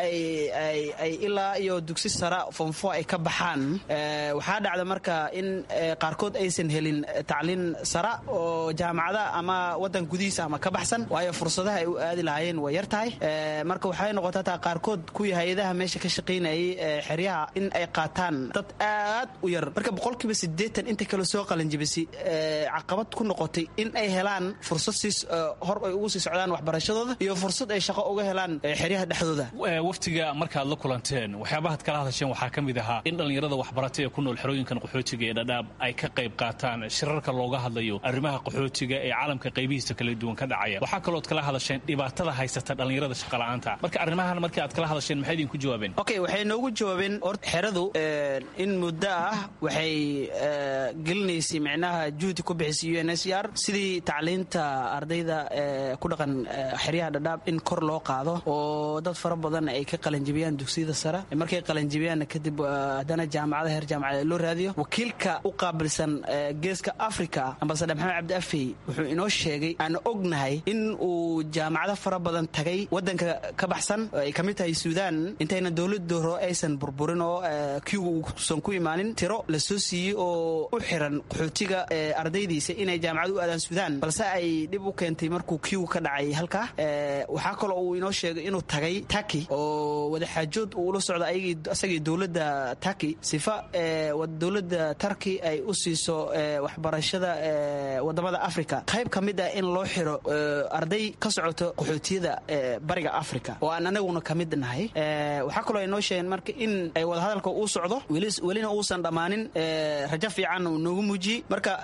O: ay ilaa iyo dugsi sara fonfo ay ka baxaan waxaa dhacda marka in qaarkood aysan helin tacliin sara oo jaamacada ama wadan gudihiisa ama ka baxsan waayo fursadaha ay u aadi lahaayeen way yar tahay marka waxay noqotaa taa qaarkood kuwii hay-adaha meesha ka shaqaynayay xeryaha in ay qaataan dad aad u yar marka boqolkiiba sideetan inta kale soo qalanjibisay caqabad ku noqotay in ay helaan fursad siis hor ay ugu sii socdaan waxbarashadooda iyo fursad ay shaqo uga helaan xeryaha dhexdooda
N: waftiga markaad la kulanteen waxyaabahaad kala hadasheen waxaa ka mid ahaa in dhallinyarada waxbaratay ee ku nool xerooyinkan qaxootiga ee dhadhaab ay ka qayb qaataan shirarka looga hadlayo arrimaha qaxootiga ee caalamka qaybihiisa kala duwan ka dhacaya waxaa kalooad kala hadasheen dhibaatada haysata dhallinyarada shaqala'aanta marka arrimahan markii aad kala hadasheen maxay idinku jawaabeen
O: okay waxay noogu jawaabeen horta xeradu in muddo ah waxay gelinaysay micnaha juhdi ku bixisay u n s r sidii tacliinta ardayda ku dhaqan xeryaha dhadhaab in kor loo qaado oo dad fara badan ay ka qalanjibiyaan dugsiyada sare markay qalanjibiyaanna kadib haddana jaamacada heer jaamacada loo raadiyo wakiilka u qaabilsan geeska africa ambasadar maxamed cabdi afey wuxuu inoo sheegay aan ognahay in uu jaamacado fara badan tagay wadanka ka baxsan ay ka mid tahay suudaan intayna dowlada hore aysan burburin oo kiigu uusan ku imaanin tiro la soo siiyey oo u xiran qaxootiga ardaydiisa inay jaamacad u aadaan suudaan balse ay dhib u keentay markuu kiigu ka dhacay halkaa waxaa kaloo uu inoo sheegay inuu tagay taki oo wadaxaajood uu ula socdo isagii dowladda taki sifa dowladda tarki ay u siiso waxbarashada wadamada africa qayb ka mid ah in loo xiro arday ka socoto qaxootiyada bariga africa oo aan anaguna ka mid nahay waxaa kaloo ay noo sheegeen marka in ay wadahadalka uu socdo welina uusan dhammaanin rajo fiican uu noogu muujiyey marka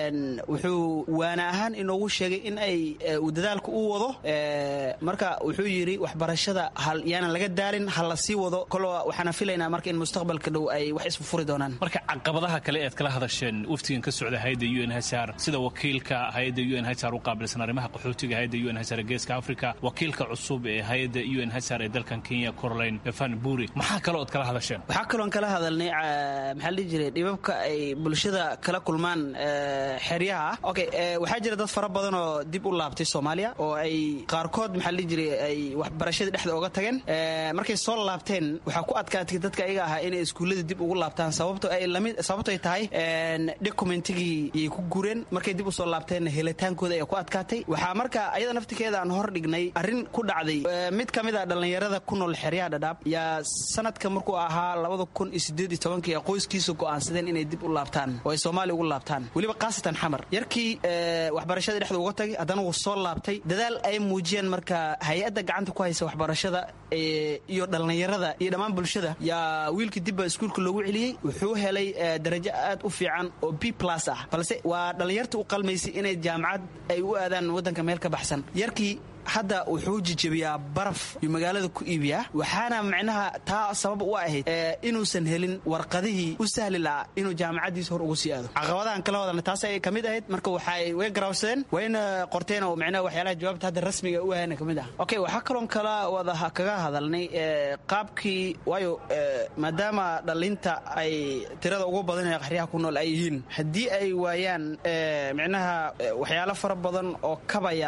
O: wuxuu waana ahaan inoogu sheegay in ay uu dadaalka u wado marka wuxuu yidhi waxbarashada yaanan laga daalin ha la sii wado kolo waxaana filaynaa marka in mustaqbalka dhow ay wax isfufuri doonaan
N: marka caqabadaha kale ead kala hadasheen waftigan ka socda hayadda u n hsr sida wakiilka hay-adda u n hsr u qaabilsan arrimaha qaxootiga hayadda u n hsr ee geeska africa wakiilka cusub ee hay-adda u n hsr ee dalkan kenya corolaine van buri maxaa kaloo od kala hadasheen
O: waxaa kaloon kala hadalnay maxaa la dhihi jiray dhibabka ay bulshada kala kulmaan xeryaha okay waxaa jira dad fara badan oo dib u laabtay soomaaliya oo ay qaarkood maxaa la dhihi jiray ay waxbarashadii dhexda oga tageen markay soo laabteen waxaa ku adkaatay dadka ayaga ahaa inay iskuullada dib ugu laabtaan sababto ay lamid sababto ay tahay documentigii yay ku gureen markay dib usoo laabteenna helitaankooda ay ku adkaatay waxaa marka ayada naftikeeda aan hor dhignay arrin ku dhacday mid ka mid a dhallinyarada ku nool xeryaha dhadhaab yaa sanadka markuu ahaa labada kun iyo sideed iyo tobankii qoyskiisa go'aansadeen inay dib u laabtaan oo ay soomaaliya ugu laabtaan weliba khaasatan xamar yarkii waxbarashadii dhexda uga tagay haddana wuu soo laabtay dadaal ay muujiyeen marka hay-adda gacanta ku haysa waxbarashada iyo dhallinyarada iyo dhammaan bulshada yaa wiilkii dibba iskuulka loogu celiyey wuxuu helay darajo aad u fiican oo b plus ah balse waa dhallinyarta u qalmaysay inay jaamacad ay u aadaan waddanka meel ka baxsan yarkii hadda wuxuu jijebiyaa baraf iyuu magaalada ku iibiyaa waxaana macnaha taa sabab u ahayd inuusan helin warqadihii u sahli lahaa inuu jaamacaddiisa hor ugu sii aado caqabadahan kala wadana taas ay ka mid ahayd marka waxay way garawsadeen wayna qorteen oo macnaha waxyaalaha jawaabta hadda rasmiga u ahayna ka mid ah okay waxaa kaloon kala wada kaga hadalnay qaabkii waayo maadaama dhalinta ay tirada ugu badan ee qaxriyaha ku nool ay yihiin haddii ay waayaan macnaha waxyaalo fara badan oo kabaya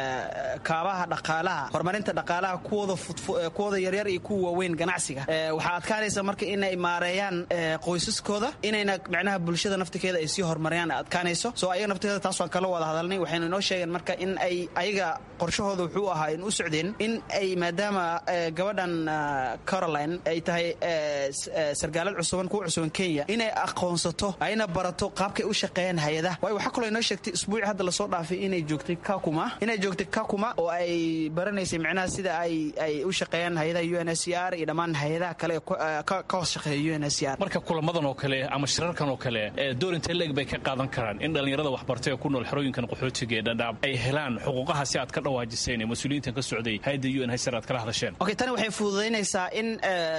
O: kaabaha dhaqaalaha horumarinta dhaqaalaha kuwooda yaryar iyo kuwa waaweyn ganacsiga waxaa adkaanaysa marka inay maareeyaan qoysaskooda inayna macnaha bulshada naftikeeda ay sii horumariyaan adkaanayso soo ayaga naftikeeda taas waan kala wada hadalnay waxaynu inoo sheegeen marka in ay ayaga qorshahooda wuxuu ahaa in u socdeen in ay maadaama gabadhan caroline ay tahay sargaalad cusuban kuwa cusuban kenya inay aqoonsato ayna barato qaabkay u shaqeeyaan hay-adaha waayo waxaa kaloo inoo sheegtay isbuuci hadda lasoo dhaafay inay joogtay kakuma inay joogtay kakuma oo ay baranaysay macnaha sida ay ay u shaqeeyaan hay-adaha u n s r iyo dhammaan hay-adaha kale ee ka hoos shaqeeya u n s r
N: marka kulamadan oo kale ama shirarkan oo kale doorinta leeg bay ka qaadan karaan in dhallinyarada waxbartay ee ku nool xerooyinkan qaxootiga ee dhadhaab ay helaan xuquuqaha si aad ka dhawaajiseen ee mas-uuliyiintan ka socday hay-adda u n hsr aad kala hadasheen
O: okay tani waxay fududaynaysaa in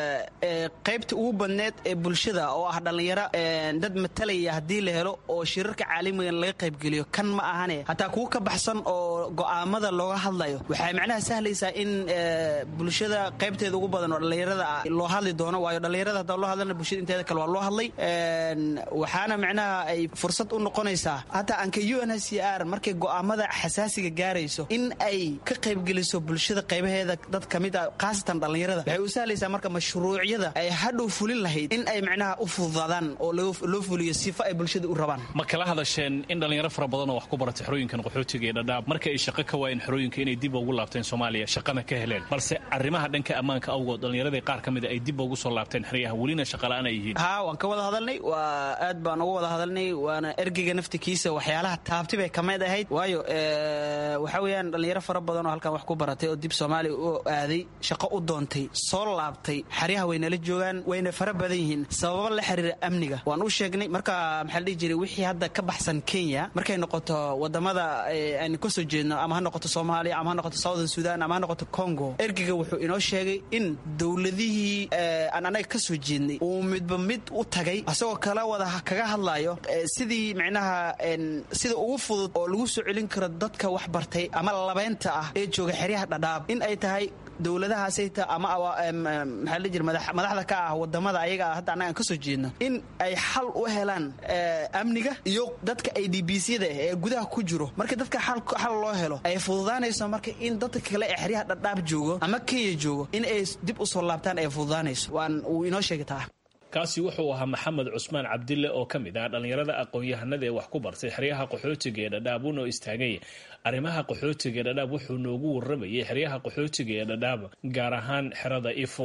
O: qaybta ugu badneed ee bulshada oo ah dhallinyaro dad matalaya haddii la helo oo shirarka caalamigan laga qaybgeliyo kan ma ahane hataa kuwa ka baxsan oo go'aamada looga hadla hadlayo waxay macnaha sahlaysaa in bulshada qaybteeda ugu badan oo dhallinyarada ah loo hadli doono waayo dhallinyarada haddaa loo hadlana bulshada inteeda kale waa loo hadlay waxaana macnaha ay fursad u noqonaysaa hataa anka u n h c r markay go'aamada xasaasiga gaarayso in ay ka qaybgeliso bulshada qaybaheeda dad ka mid ah khaasatan dhallinyarada waxay u sahlaysaa marka mashruucyada ay hadhow fulin lahayd in ay macnaha u fududaadaan oo loo fuliyo sifo ay bulshada u rabaan
N: ma kala hadasheen in dhallinyaro fara badan oo wax ku baratay xerooyinkan qaxootiga ee dhadhaab marka ay shaqo ka waayeen xerooyinka inay dib ugu laabteen soomaaliya shaqana ka heleen balse arrimaha dhanka ammaanka awgood dhallinyaradii qaar ka mida ay dib ugu soo laabteen xeryaha welina shaqala'aan ay yihiin
O: haa waan ka wada hadalnay waa aad baan uga wada hadalnay waana ergeyga naftikiisa waxyaalaha taabti bay ka mid ahayd waayo waxaa weeyaan dhallinyaro fara badan oo halkan wax ku baratay oo dib soomaaliya u aaday shaqo u doontay soo laabtay xeryaha waynala joogaan wayna fara badan yihiin sababo la xiriira amniga waan u sheegnay marka maxaa la dhihi jiray wixii hadda ka baxsan kenya markay noqoto wadamada aynu ka soo jeedno ama ha noqoto soomaaliya ama ha noqoto southern sudan ama ha noqoto congo ergeyga wuxuu inoo sheegay in dowladihii aan anaga ka soo jeednay uu midba mid u tagay asagoo kala wada kaga hadlayo sidii micnaha sida ugu fudud oo lagu soo celin karo dadka wax bartay ama labeynta ah ee jooga xeryaha dhadhaab in ay tahay dowladahaasayta ama maxaa la jira madaxda ka ah wadamada ayaga ah hadda annagaan ka soo jeedno in ay xal u helaan amniga iyo dadka ay d b c-da ee gudaha ku jiro marka dadka xal loo helo ay fududaanayso marka in dadka kale ee xeryaha dhadhaab joogo ama kenya joogo in ay dib u soo laabtaan ay fududaanayso waan uu inoo sheegi taa
N: kaasi wuxuu ahaa maxamed cusmaan cabdille oo ka mid ah dhallinyarada aqoon-yahanada ee wax ku bartay xeryaha qaxootiga ee dhadhaab uunoo istaagay arrimaha qaxootiga ee dhadhaab wuxuu noogu warramayay xeryaha qaxootiga ee dhadhaab gaar ahaan xerada ifo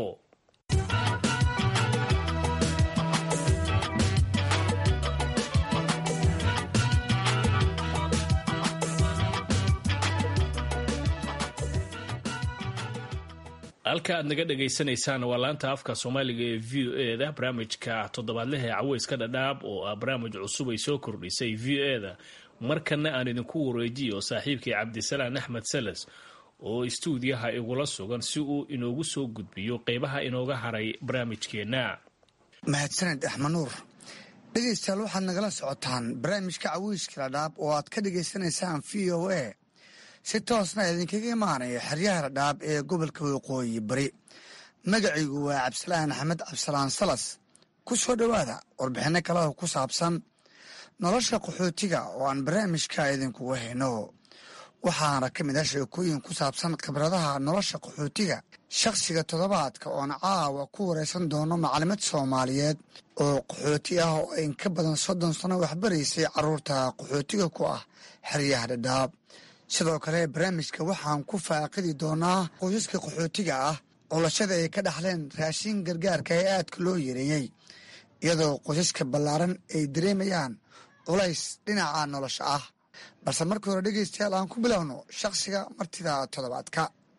N: halka aad naga dhagaysanaysaan waa laanta afka soomaaliga ee v o e da barnaamijka toddobaadlaha ee caweyska dhadhaab oo ah barnaamij cusub ay soo kordhisay v o e da markana aan idinku wareejiyo saaxiibkii cabdisalaan axmed salas oo istuudiyaha igula sugan si uu inoogu soo gudbiyo qeybaha inooga haray barnaamijkeenna
P: mahadsaned axmed nuur dhegaystayaal waxaad nagala socotaan barnaamijka caweyska dhadhaab oo aad ka dhagaysanaysaan v o a si toosna idinkaga imaanaya xeryaha dhadhaab ee gobolka waqooyi bari magacaygu waa cabdisalaan axmed cabdisalaan salas ku soo dhowaada warbixinno kaleoo ku saabsan nolosha qaxootiga oo aan barnaamijka idinkugu hayno waxaana ka mid ah sheekooyin ku saabsan khibradaha nolosha qaxootiga shakhsiga toddobaadka oon caawa ku waraysan doono macalimad soomaaliyeed oo qaxooti ah oo in ka badan soddon sano waxbaraysay carruurta qaxootiga ku ah xeryaha dhadhaab sidoo kale barnaamijka waxaan ku faaqidi doonaa qoysaska qaxootiga ah colashada ay ka dhaxleen raashin gargaarka ee aadka loo yareeyey iyadoo qoysaska ballaaran ay dareemayaan culays dhinaca nolosha ah balse markii hore dhegaystayaal aan ku bilowno shakhsiga martida toddobaadka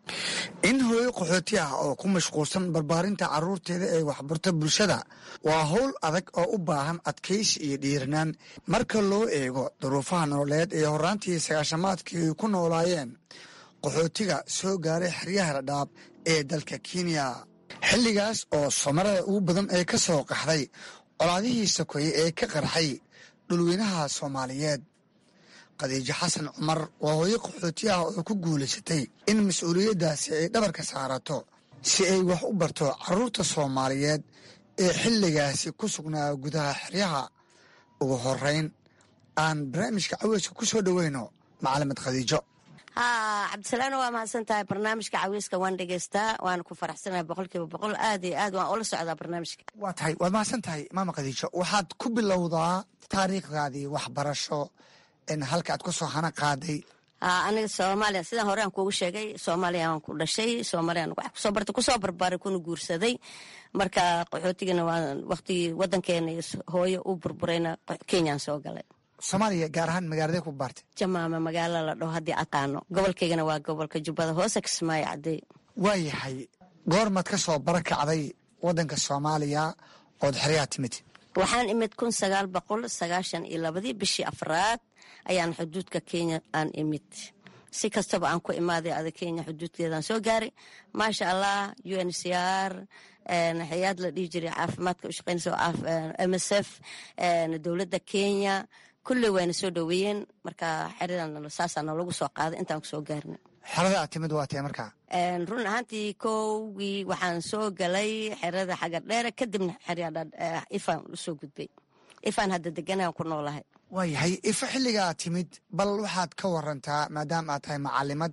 P: in hooyo qaxooti ah oo ku mashquulsan barbaarinta carruurteeda ee waxbarto bulshada waa howl adag oo u baahan adkaysi iyo dhiiranaan marka loo eego duruufaha nololeed ee horaantii sagaashamaadkii ay ku noolaayeen qaxootiga soo gaaray xeryaha dhadhaab ee dalka kenya xilligaas oo somarada ugu badan ee ka soo qaxday colaadihii sokeeye ee ka qarxay dhulweynaha soomaaliyeed khadiijo xasan cumar waa hooyo qaxooti ah oo ku guulaysatay in mas-uuliyaddaasi ay dhabarka saarato si ay wax u barto carruurta soomaaliyeed ee xilligaasi ku sugnaa gudaha xeryaha ugu horeyn aan barnaamijka caweyska ku soo dhoweyno macalimad khadiijo
Q: haa cabdisalaano waa mahadsan tahay barnaamijka caweyska waan dhegeystaa waana ku faraxsanahay boqolkiiba boqol aad iyo aad waan ula socdaa barnaamijka
P: waa tahay waad mahadsan tahay maama khadiijo waxaad ku bilowdaa taariikhdaadii waxbarasho halka aad ku soo hana qaaday
Q: aniga soomaaliya sidaan hore aan kuugu sheegay soomaaliya aan ku dhashay soomaliyan wax kusoo bartay kusoo barbaaray kuna guursaday marka qaxootigana waa waqtigii wadankeena iyo hooyo u burburayna kenyaan soo galay
P: soomaaliya gaar ahaan magaaladee ku baartay
Q: jamaama magaalo la dhaho haddii aqaano gobolkaygana waa gobolka jubbada hoose kismaayo cadey
P: waayahay goormaad ka soo barakacday wadanka soomaaliya ood xeryaha timid
Q: waxaan imid kun sagaal boqol sagaashan iyo labadii bishii afraad ayaan xuduudka kenya aan imid si kastaba aan ku imaaday ada kenya xuduudkeedaan soo gaaray maasha allah u n c r hay-ad la dhihi jiray caafimaadka ushaqeynaysa m s f dowladda kenya kulley wayna soo dhoweeyeen marka xeridan saasaa noolagu soo qaaday intaan kusoo gaarna
P: xerada aad timid waa tee markaa
Q: run ahaantii kowgii waxaan soo galay xerada xagar dheere kadibna ifaan usoo gudbay ifaan hadda deganaan ku noolahay
P: waayahay ifa xilligaa timid bal waxaad ka warantaa maadaama aad tahay macalimad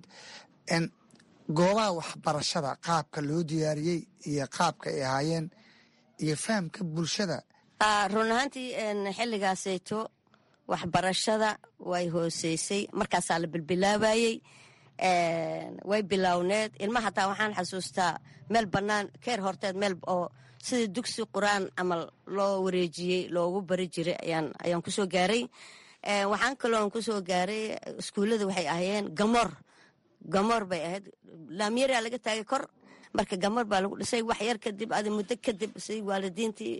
P: goobaha waxbarashada qaabka loo diyaariyey iyo qaabka ay ahaayeen iyo fahamka bulshada
Q: run ahaantii xilligaasayto waxbarashada way hooseysay markaasaa la bilbilaabayey way bilowneed ilma hataa waxaan xasuustaa meel bannaan keer horteed meel oo sidii dugsi qur-aan camal loo wareejiyey loogu bari jiray ayaan kusoo gaaray waxaan kaloon kusoo gaaray iskuullada waxay ahayeen gamoor gamoor bay ahayd laamyaraa laga taagay kor marka gamoor baa lagu dhisay wax yar kadib adi muddo kadib si waalidiintii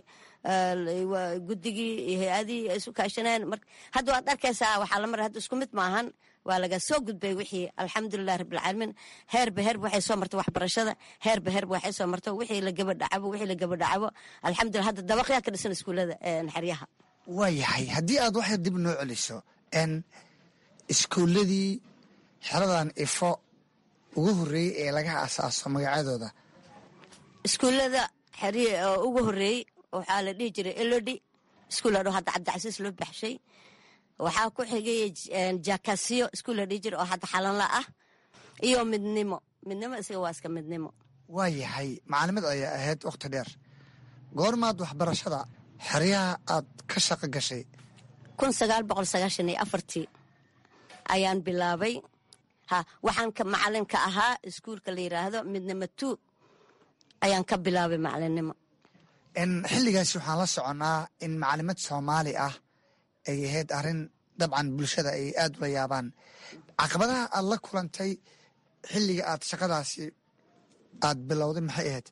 Q: guddigii iyo hay-adihii ay isu kaashaneen hadda waad arkaysaa waxaa la maray hadda isku mid maahan waa laga soo gudbay wixii alxamdulilah rabbilcaalamiin heerba heerba waxay soo martay waxbarashada heerba heerba waxay soo martay wixii la gabadhacabo wixii la gabadhacabo alxamdulillah hadda dabaqyaa ka dhisan iskuullada xeryaha
P: waayahay haddii aad waxyar dib noo celiso n iskuulladii xeradan ifo ugu horreeyey ee laga asaaso magacyadooda
Q: iskuullada xeryi oo ugu horreeyey waxaa la dhihi jiray elodi iskuul adho hadda cabdicasiis loo baxshay waxaa ku xigay jakasiyo iskuul la dhihi jiray oo hadda xalanla ah iyo midnimo midnimo isaga waa iska midnimo
P: waayahay macalimad ayaa ahayd wakhti dheer goormaad waxbarashada xeryaha aad ka shaqo gashay
Q: kun sagaal boqol sagaashan iyo afartii ayaan bilaabay ha waxaan ka macalinka ahaa iskuulka la yidhaahdo midnimo two ayaan ka bilaabay macalinimo
P: xilligaasi waxaan la soconnaa in macalimad soomaali ah ay ahayd arrin dabcan bulshada ay aad ula yaabaan caqabadaha aad la kulantay xilliga aad shaqadaasi aad bilowday maxay ahayd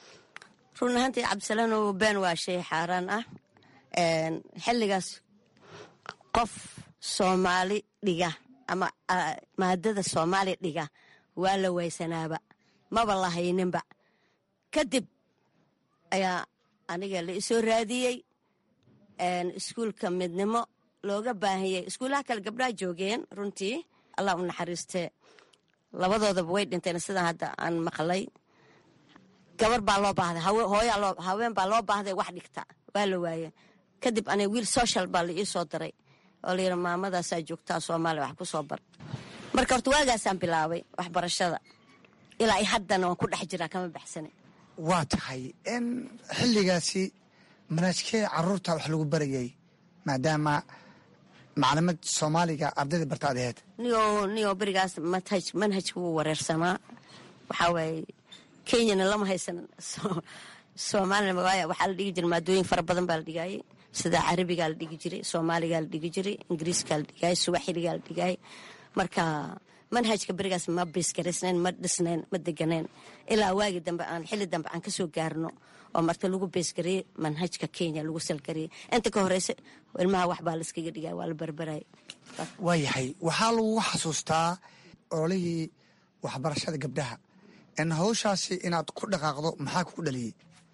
Q: run ahaantii cabdisalaanow been waa shay xaaraan ah xilligaas qof soomaali dhiga ama maadada soomaaliya dhiga waa la waysanaaba maba la hayninba kadib ayaa aniga la isoo raadiyey iskuulka midnimo looga baahanyay iskuullaha kale gabdhaha joogeen runtii allah u naxariistee labadoodaba way dhinteen sidaan hadda aan maqlay gabar baa loo baahday haween baa loo baahday wax dhigta waa la waaye kadib aniga wiil social baa la ii soo diray oo la yidhi maamadaasaa joogtaa soomaaliya wax ku soo bar marka horta waagaasaan bilaabay waxbarashada ilaa i haddana waan ku dhex jiraa kama baxsane
P: waa tahay in xilligaasi manaajkee caruurta wax lagu barayay maadaama macalimad soomaaliga ardayda barta ad aheyd
Q: niyo niyo berigaas manhaj manhajka wuu wareersamaa waxaa waaye kenyana lama haysan soomaalina waaya waxaa la dhigi jiray maadooyin fara badan baa la dhigayay sida carabigaa la dhigi jiray soomaaligaa la dhigi jiray ingiriiskaa la dhigayay suwaxiligaa la dhigayay marka manhajka berigaas ma beesgaraysnayn ma dhisnayn ma deganeen ilaa waagi dambe aan xilli dambe aan kasoo gaarno oo marta lagu beesgariyey manhajka kenya lagu salgariyey inta ka horeysa ilmaha waxbaa laiskaga dhigay waa la barbaray
P: waayahay waxaa lagu xasuustaa ololihii waxbarashada gabdhaha in hawshaasi inaad ku dhaqaaqdo maxaa kugu dhaliyey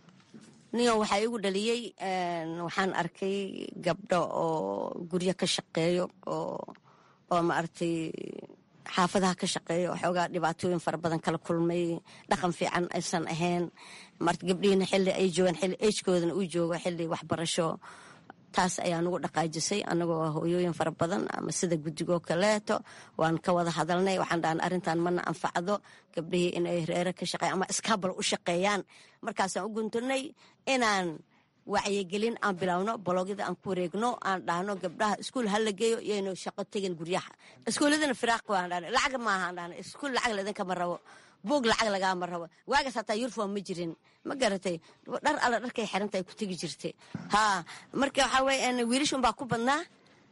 Q: niyo waxaa igu dhaliyey waxaan arkay gabdho oo guryo ka shaqeeyo oo oo maaragtay xaafadaha ka shaqeeyo waxoogaa dhibaatooyin fara badan kala kulmay dhaqan fiican aysan ahayn marta gabdhihiina xilli ay joogaan xilli ejkoodana uu joogo xilli waxbarasho taas ayaa nugu dhaqaajisay anagoo hooyooyin fara badan ama sida guddigoo kaleeto waan ka wada hadalnay waxaan dhahan arrintan mana anfacdo gabdhihii inay reere ka shaqeyan ama iskaabal u shaqeeyaan markaasaan u guntanay inaan wacyigelin aan bilowno bologyada aan ku wareegno aan dhahno gabdhaha iskuul ha la geeyo iyaynu shaqo tegin guryaha iskuuladana firaaq waan dhahna lacag maaha aan dhahna iskuul lacag laidinkama rabo buug lacag lagaama rabo waagaas hataa yurfom ma jirin ma garatay dhar alla dharkay xiranta ay ku tegi jirtay ha marka waxaa weye wiilashun baa ku badnaa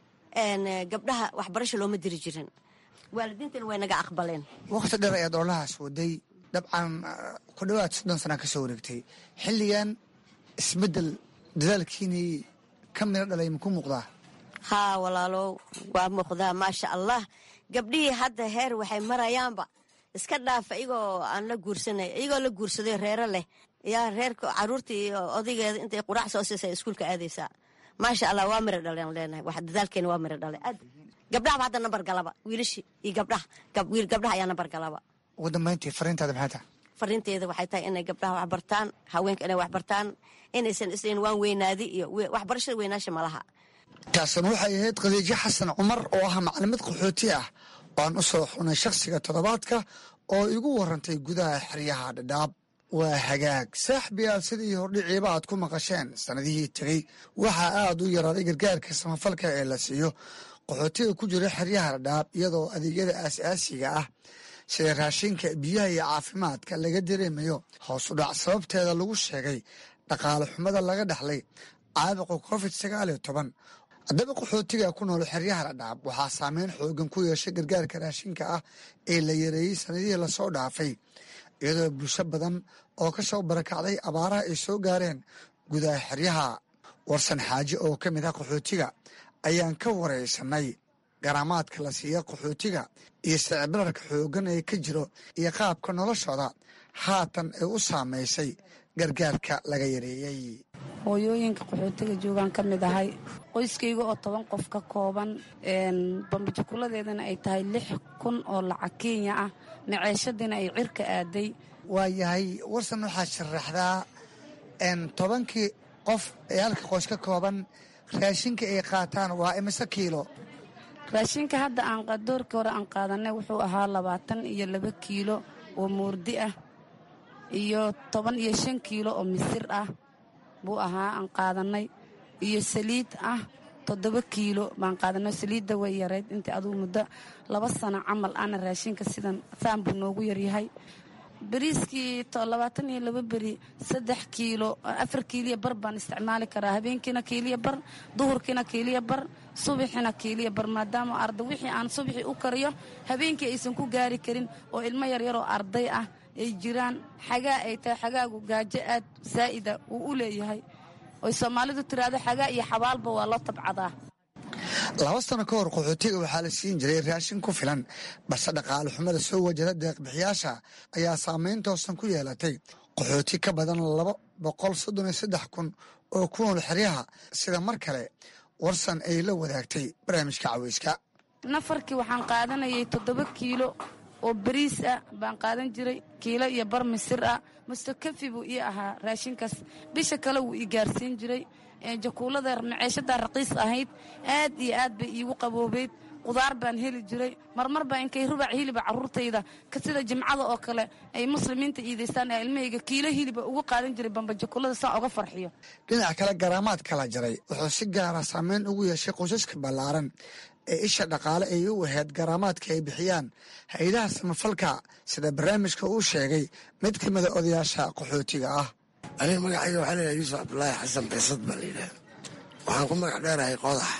Q: gabdhaha waxbarasho looma diri jirin waalidiintana way naga aqbaleen
P: wakhti dheer ayaad oolahaas waday dabcan ku dhowaad soddon sana ka soo wareegtay xilligan isbeddel dadaalkiinii ka midho dhalay maku muuqdaa
Q: haa walaalow waa muuqdaa maasha allah gabdhihii hadda heer waxay marayaanba iska dhaafa iyagoo aan la guursanay iyagoo la guursaday reero leh yaa reerka caruurtii iyo odaygeeda intay quraac soo siisay iskuulka aadaysaa maasha allah waa miro dhaleen leenahay wax dadaalkeena waa miro dhale aad gabdhahaba hadda nambar galaba wiilashii iyo gabdhaha wiil gabdhaha ayaa nambar galaba
P: ugu dambayntii fariintaada maxay tahay
Q: fariinteeda waxay tahay inay gabdhaha wax bartaan haweenka inay wax bartaan inaysan islan waan weynaadi iyo waxbarashada weynaasha malaha
P: taasina waxay ahayd khadiijo xasan cumar oo ah maclimad qaxooti ah oo aan u soo xunay shakhsiga toddobaadka oo igu warantay gudaha xeryaha dhadhaab waa hagaag saaxbiyaal sidii hordhiciiba aad ku maqasheen sannadihii tegey waxaa aad u yaraaday gargaarka samafalka ee la siiyo qaxootiga ku jira xeryaha dhadhaab iyadoo adeegyada aasaasiga ah sida raashinka biyaha iyo caafimaadka laga dareemayo hoos u dhac sababteeda lagu sheegay dhaqaale xumada laga dhaxlay caabuqa covid sagaal iyo toban haddaba qaxootiga ku nool xeryaha dhadhaab waxaa saameyn xoogan ku yeeshay gargaarka raashinka ah ee la yareeyey sanadihii lasoo dhaafay iyadoo bulsho badan oo ka soo barakacday abaaraha ay soo gaareen gudaha xeryaha warsan xaaje oo ka mid ah qaxootiga ayaan ka waraysanay garaamaadka la siiya qaxootiga iyo sicibirarka xoogan ee ka jiro iyo qaabka noloshooda haatan ay u saamaysay gargaarka laga yareeyey
R: hooyooyinka qaxootiga joogaan ka mid ahay qoyskayga oo toban qof ka kooban bambajukuladeedana ay tahay lix kun oo lacag kenya ah maceeshadiina ay cirka aaday
P: waayahay warsan waxaad sharaxdaa tobankii qof ee halka qoys ka kooban raashinka ay qaataan waa imise kiilo
R: raashinka hadda aan doorkii hore aan qaadanay wuxuu ahaa labaatan iyo laba kiilo oo moordi ah iyo toban iyo shan kiilo oo misir ah buu ahaa aan qaadanay iyo saliid ah toddoba kiilo baan qaadanay saliidda way yarayd intii aduu muddo laba sano camal ana raashinka sidan saan buu noogu yaryahay beriiskii labaatan iyo laba beri saddex kiilo afar kiiliya bar baan isticmaali karaa habeenkiina kiiliya bar duhurkiina kiiliya bar subaxina kiiliya bar maadaama arday wixii aan subaxii u kariyo habeenkii aysan ku gaari karin oo ilmo yaryaroo arday ah ay jiraan xagaa ay tahay xagaagu gaajo aad saa'ida uu u leeyahay oy soomaalidu tiraahdo xagaa iyo xabaalba waa loo tabcadaa
P: laba sano ka hor qaxootiga waxaa la siin jiray raashin ku filan balse dhaqaale xumada soo wajada deeqbixiyaasha ayaa saameyn toosan ku yeelatay qaxooti ka badan laba boqol soddon iyo saddex kun oo ku nool xeryaha sida mar kale warsan ay la wadaagtay barnaamijka caweyska
R: nafarkii waxaan qaadanayay toddoba kiilo oo bariis ah baan qaadan jiray kiilo iyo bar misir ah mustakafi buu ii ahaa raashinkaas bisha kale wuu ii gaarsiin jiray jakuulada maceeshadaa raqiis ahayd aad iyo aad bay iigu qaboobeyd qudaar baan heli jiray marmar baa inkay rubac hiliba caruurtayda sida jimcada oo kale ay muslimiinta iidaystaan ee ilmahayga kiilo hiliba ugu qaadan jiray bambajakuulada saa uga farxiyo
P: dhinaca kale garaamaad kala jaray wuxuu si gaara saameyn ugu yeeshay qoysaska ballaaran ee isha dhaqaale ay u ahayd garaamaadka ay bixiyaan hay-adaha samafalka sida barnaamijka uu sheegay mid ka mida odayaasha qaxootiga ah
S: aniga magacayga waxaa leeyahay yuusuf cabdulaahi xasan beesad baa layidhaha waxaan ku magac dheerahay qodax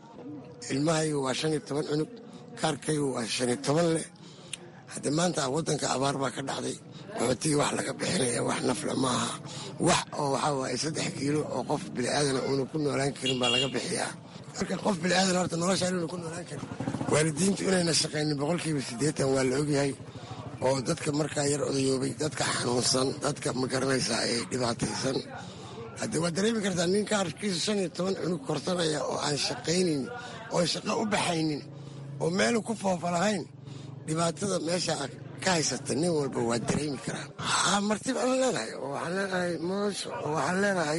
S: ilmahaygu waa shan iyo toban cunug kaarkaygu waa shan iyo toban leh hadde maanta waddanka abaar baa ka dhacday qaxootigii wax laga bixinaya wax nafle maaha wax oo waxaa waaye saddex kiilo oo qof biliaadana uuna ku noolaan karin baa laga bixiyaa marka qof biliaadan horta noloshaa inuuna ku noolaan karin waalidiintu inayna shaqaynin boqolkiiba siddeetan waa la ogyahay oo dadka markaa yar odayoobay dadka xanuunsan dadka ma garanaysaa ee dhibaataysan haddee waad dareemi kartaa nin kaarkiisa shan iyo toban cunug korsanaya oo aan shaqaynin oo shaqo u baxaynin oo meelu ku foofa lahayn dhibaatada meesha ka haysata nin walba waa dareemi karaa haa martib aan leenahay oo waxaan leenahay moosho oo waxaan leenahay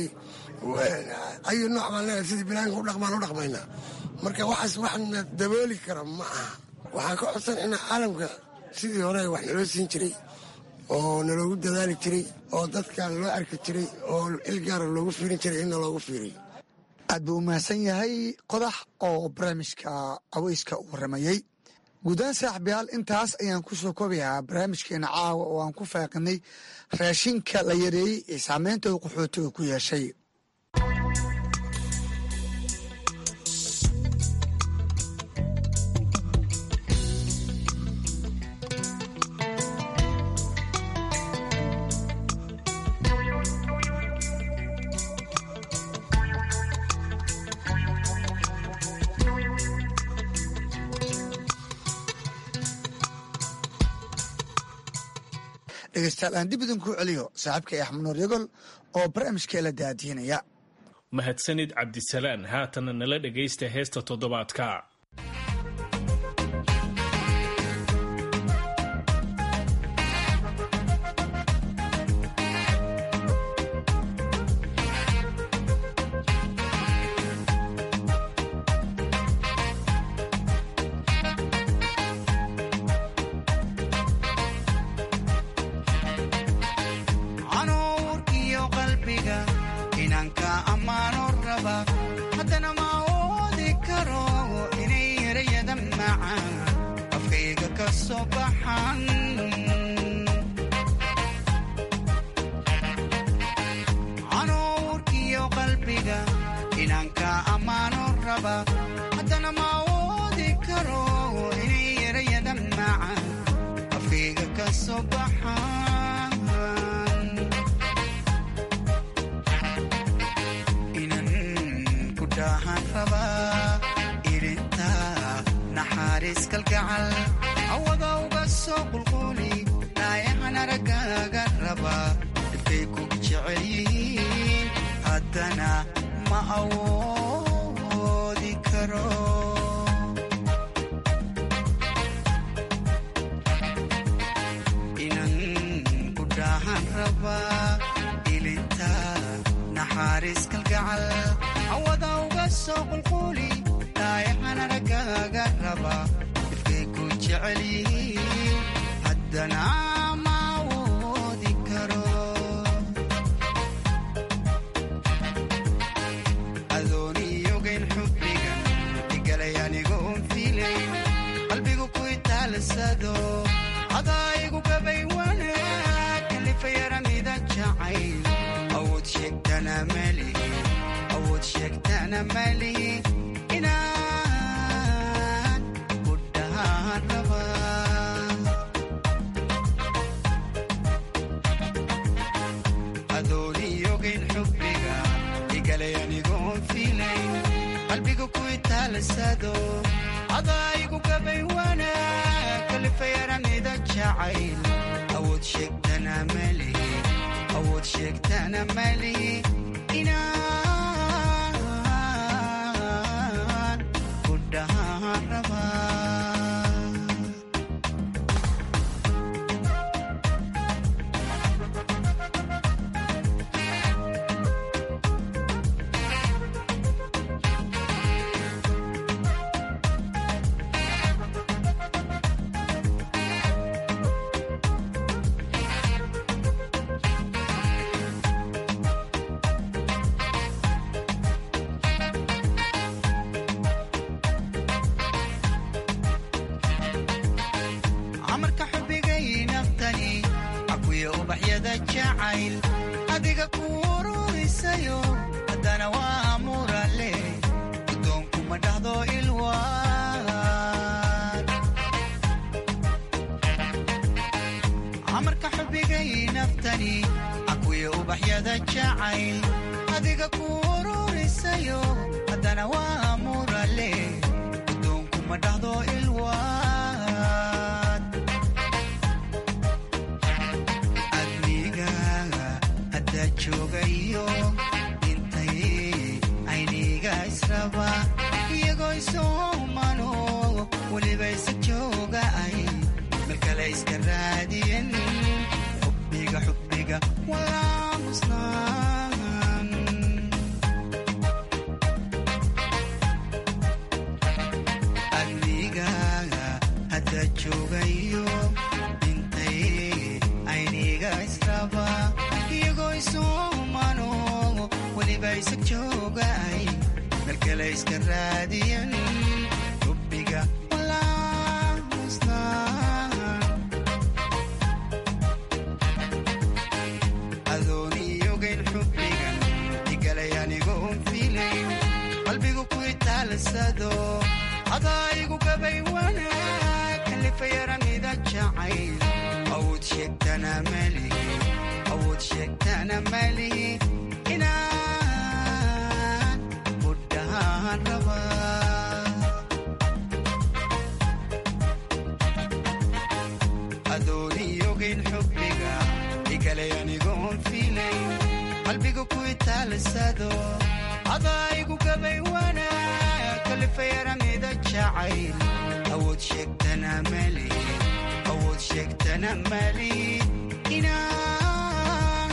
S: ayu nooc baan leenahay sidii bilaanka u dhaqmaan u dhaqmaynaa marka waxaas waxna dabooli kara ma aha waxaan ka codsan inaa caalamka sidii hore wax naloo siin jiray oo naloogu dadaali jiray oo dadka loo arki jiray oo ilgaara loogu fiirin jiray inna loogu fiiriy
P: aad buu u mahadsan yahay qodax oo barnaamijka aweyska u waramayey guudaan saaxibayaal intaas ayaan ku soo koobayaa barnaamijkeena caawa oo aan ku faaqinay raashinka la yareeyey ee saameynta uu qaxootiga ku yeeshay dhegeystayaal aan dib idinku celiyo saaxiibka axmed nuur yagol oo barnaamijkee la daadiinaya
N: mahadsanid cabdisalaan haatana nala dhegaysta heesta toddobaadka
T: inanka ammaano raba haddana ma awoodi karo inay erayada macaan afkayga ka soo baxan canuurkiyo qalbiga inanka ammaano raba haddana ma awoodi karo inay erayada macaan afkayga ka soo baxan inan ku dhahan rabaa irinta naxariis kalgacal awada uga soo qulquli naayahan aragaaga raba dhibkay ku jecel yihiin haddana ma awoodi karo inan ku dhahan rabaa ilinta naxariis kalgacal awada uga soo qulquli naayahan aragaaga raba dhibkay ku jecel yihiin haddana ma awoodi karo adooniyogayn xubbiga igalay anigoon fiilayn qalbigu ku itaalsado adaayigu gabay wanaag kalifayaramida jacayl awood sheegtana malihi awood sheegtana malihi inaan ku dhahaan rabaa adooniyogayn xubbiga igalay anigoon fiilayn qalbiga ku itaalsado adaayigu gabay wanaag kalifayaramida jacayl awood sheegtana malihi awood sheegtana malihi inaan ku dhahaan rabaa amarka xubigay naftani akuya ubaxyada jacayl adiga ku ururisayo haddana waa murale gudoonkuma dhahdo ilwaan amarka xubigay naftani akuya ubaxyada jacayl adiga ku ururisayo haddana waa murale gudoonkuma dhahdo ilwaan adnigaaga haddaa joogayo intay ayniga israba iyagoo isoomano weliba isa jooga ay meel kale iska raadiyen xubbiga xubbiga walaa musnaan adnigaaga haddaa joogayo intay ayniga israba iyagoo isoomano weliba isa jooga ay meel kale iska raadiyen xubbiga walaa musnaan adooniyogayn xubbigan igalay anigoon fiilayn qalbigu ku itaalsado adaayigu gabay wanaag kalifayaramida jacayl awood sheegtana malihi awood sheegtana malihi inaan ku dhahaan rabaa adooniyogayn xubbiga igalay anigoon fiilayn qalbiga ku itaalsado adaayigu gabay wanaag kalifayaramida jacayl awood sheegtana malihi awood sheegtana malihi inaan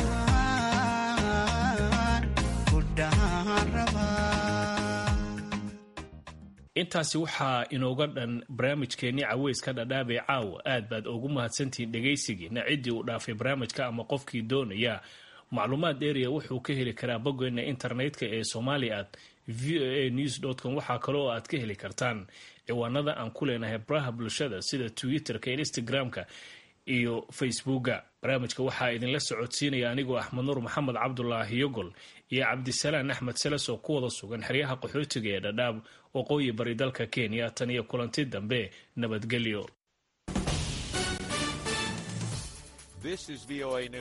T: ku dhahaan rabaa
N: intaasi waxaa inooga dhan barnaamijkeennii caweyska dhadhaabee caawa aad baad ugu mahadsantihiin dhegaysigiina ciddii uu dhaafay barnaamijka ama qofkii doonaya macluumaad dheeriya wuxuu ka heli karaa boggeena internetka ee somalia at v o a news com waxaa kale oo aad ka heli kartaan ciwaanada aan ku leenahay baraha bulshada sida twitter-ka instagram-ka iyo facebooka barnaamijka waxaa idinla socodsiinaya anigoo axmed nuur maxamed cabdulaahi yogol iyo cabdisalaan axmed seles oo ku wada sugan xeryaha qaxootiga ee dhadhaab waqooyi bari dalka kenya tan iyo kulanti dambe nabadgelyo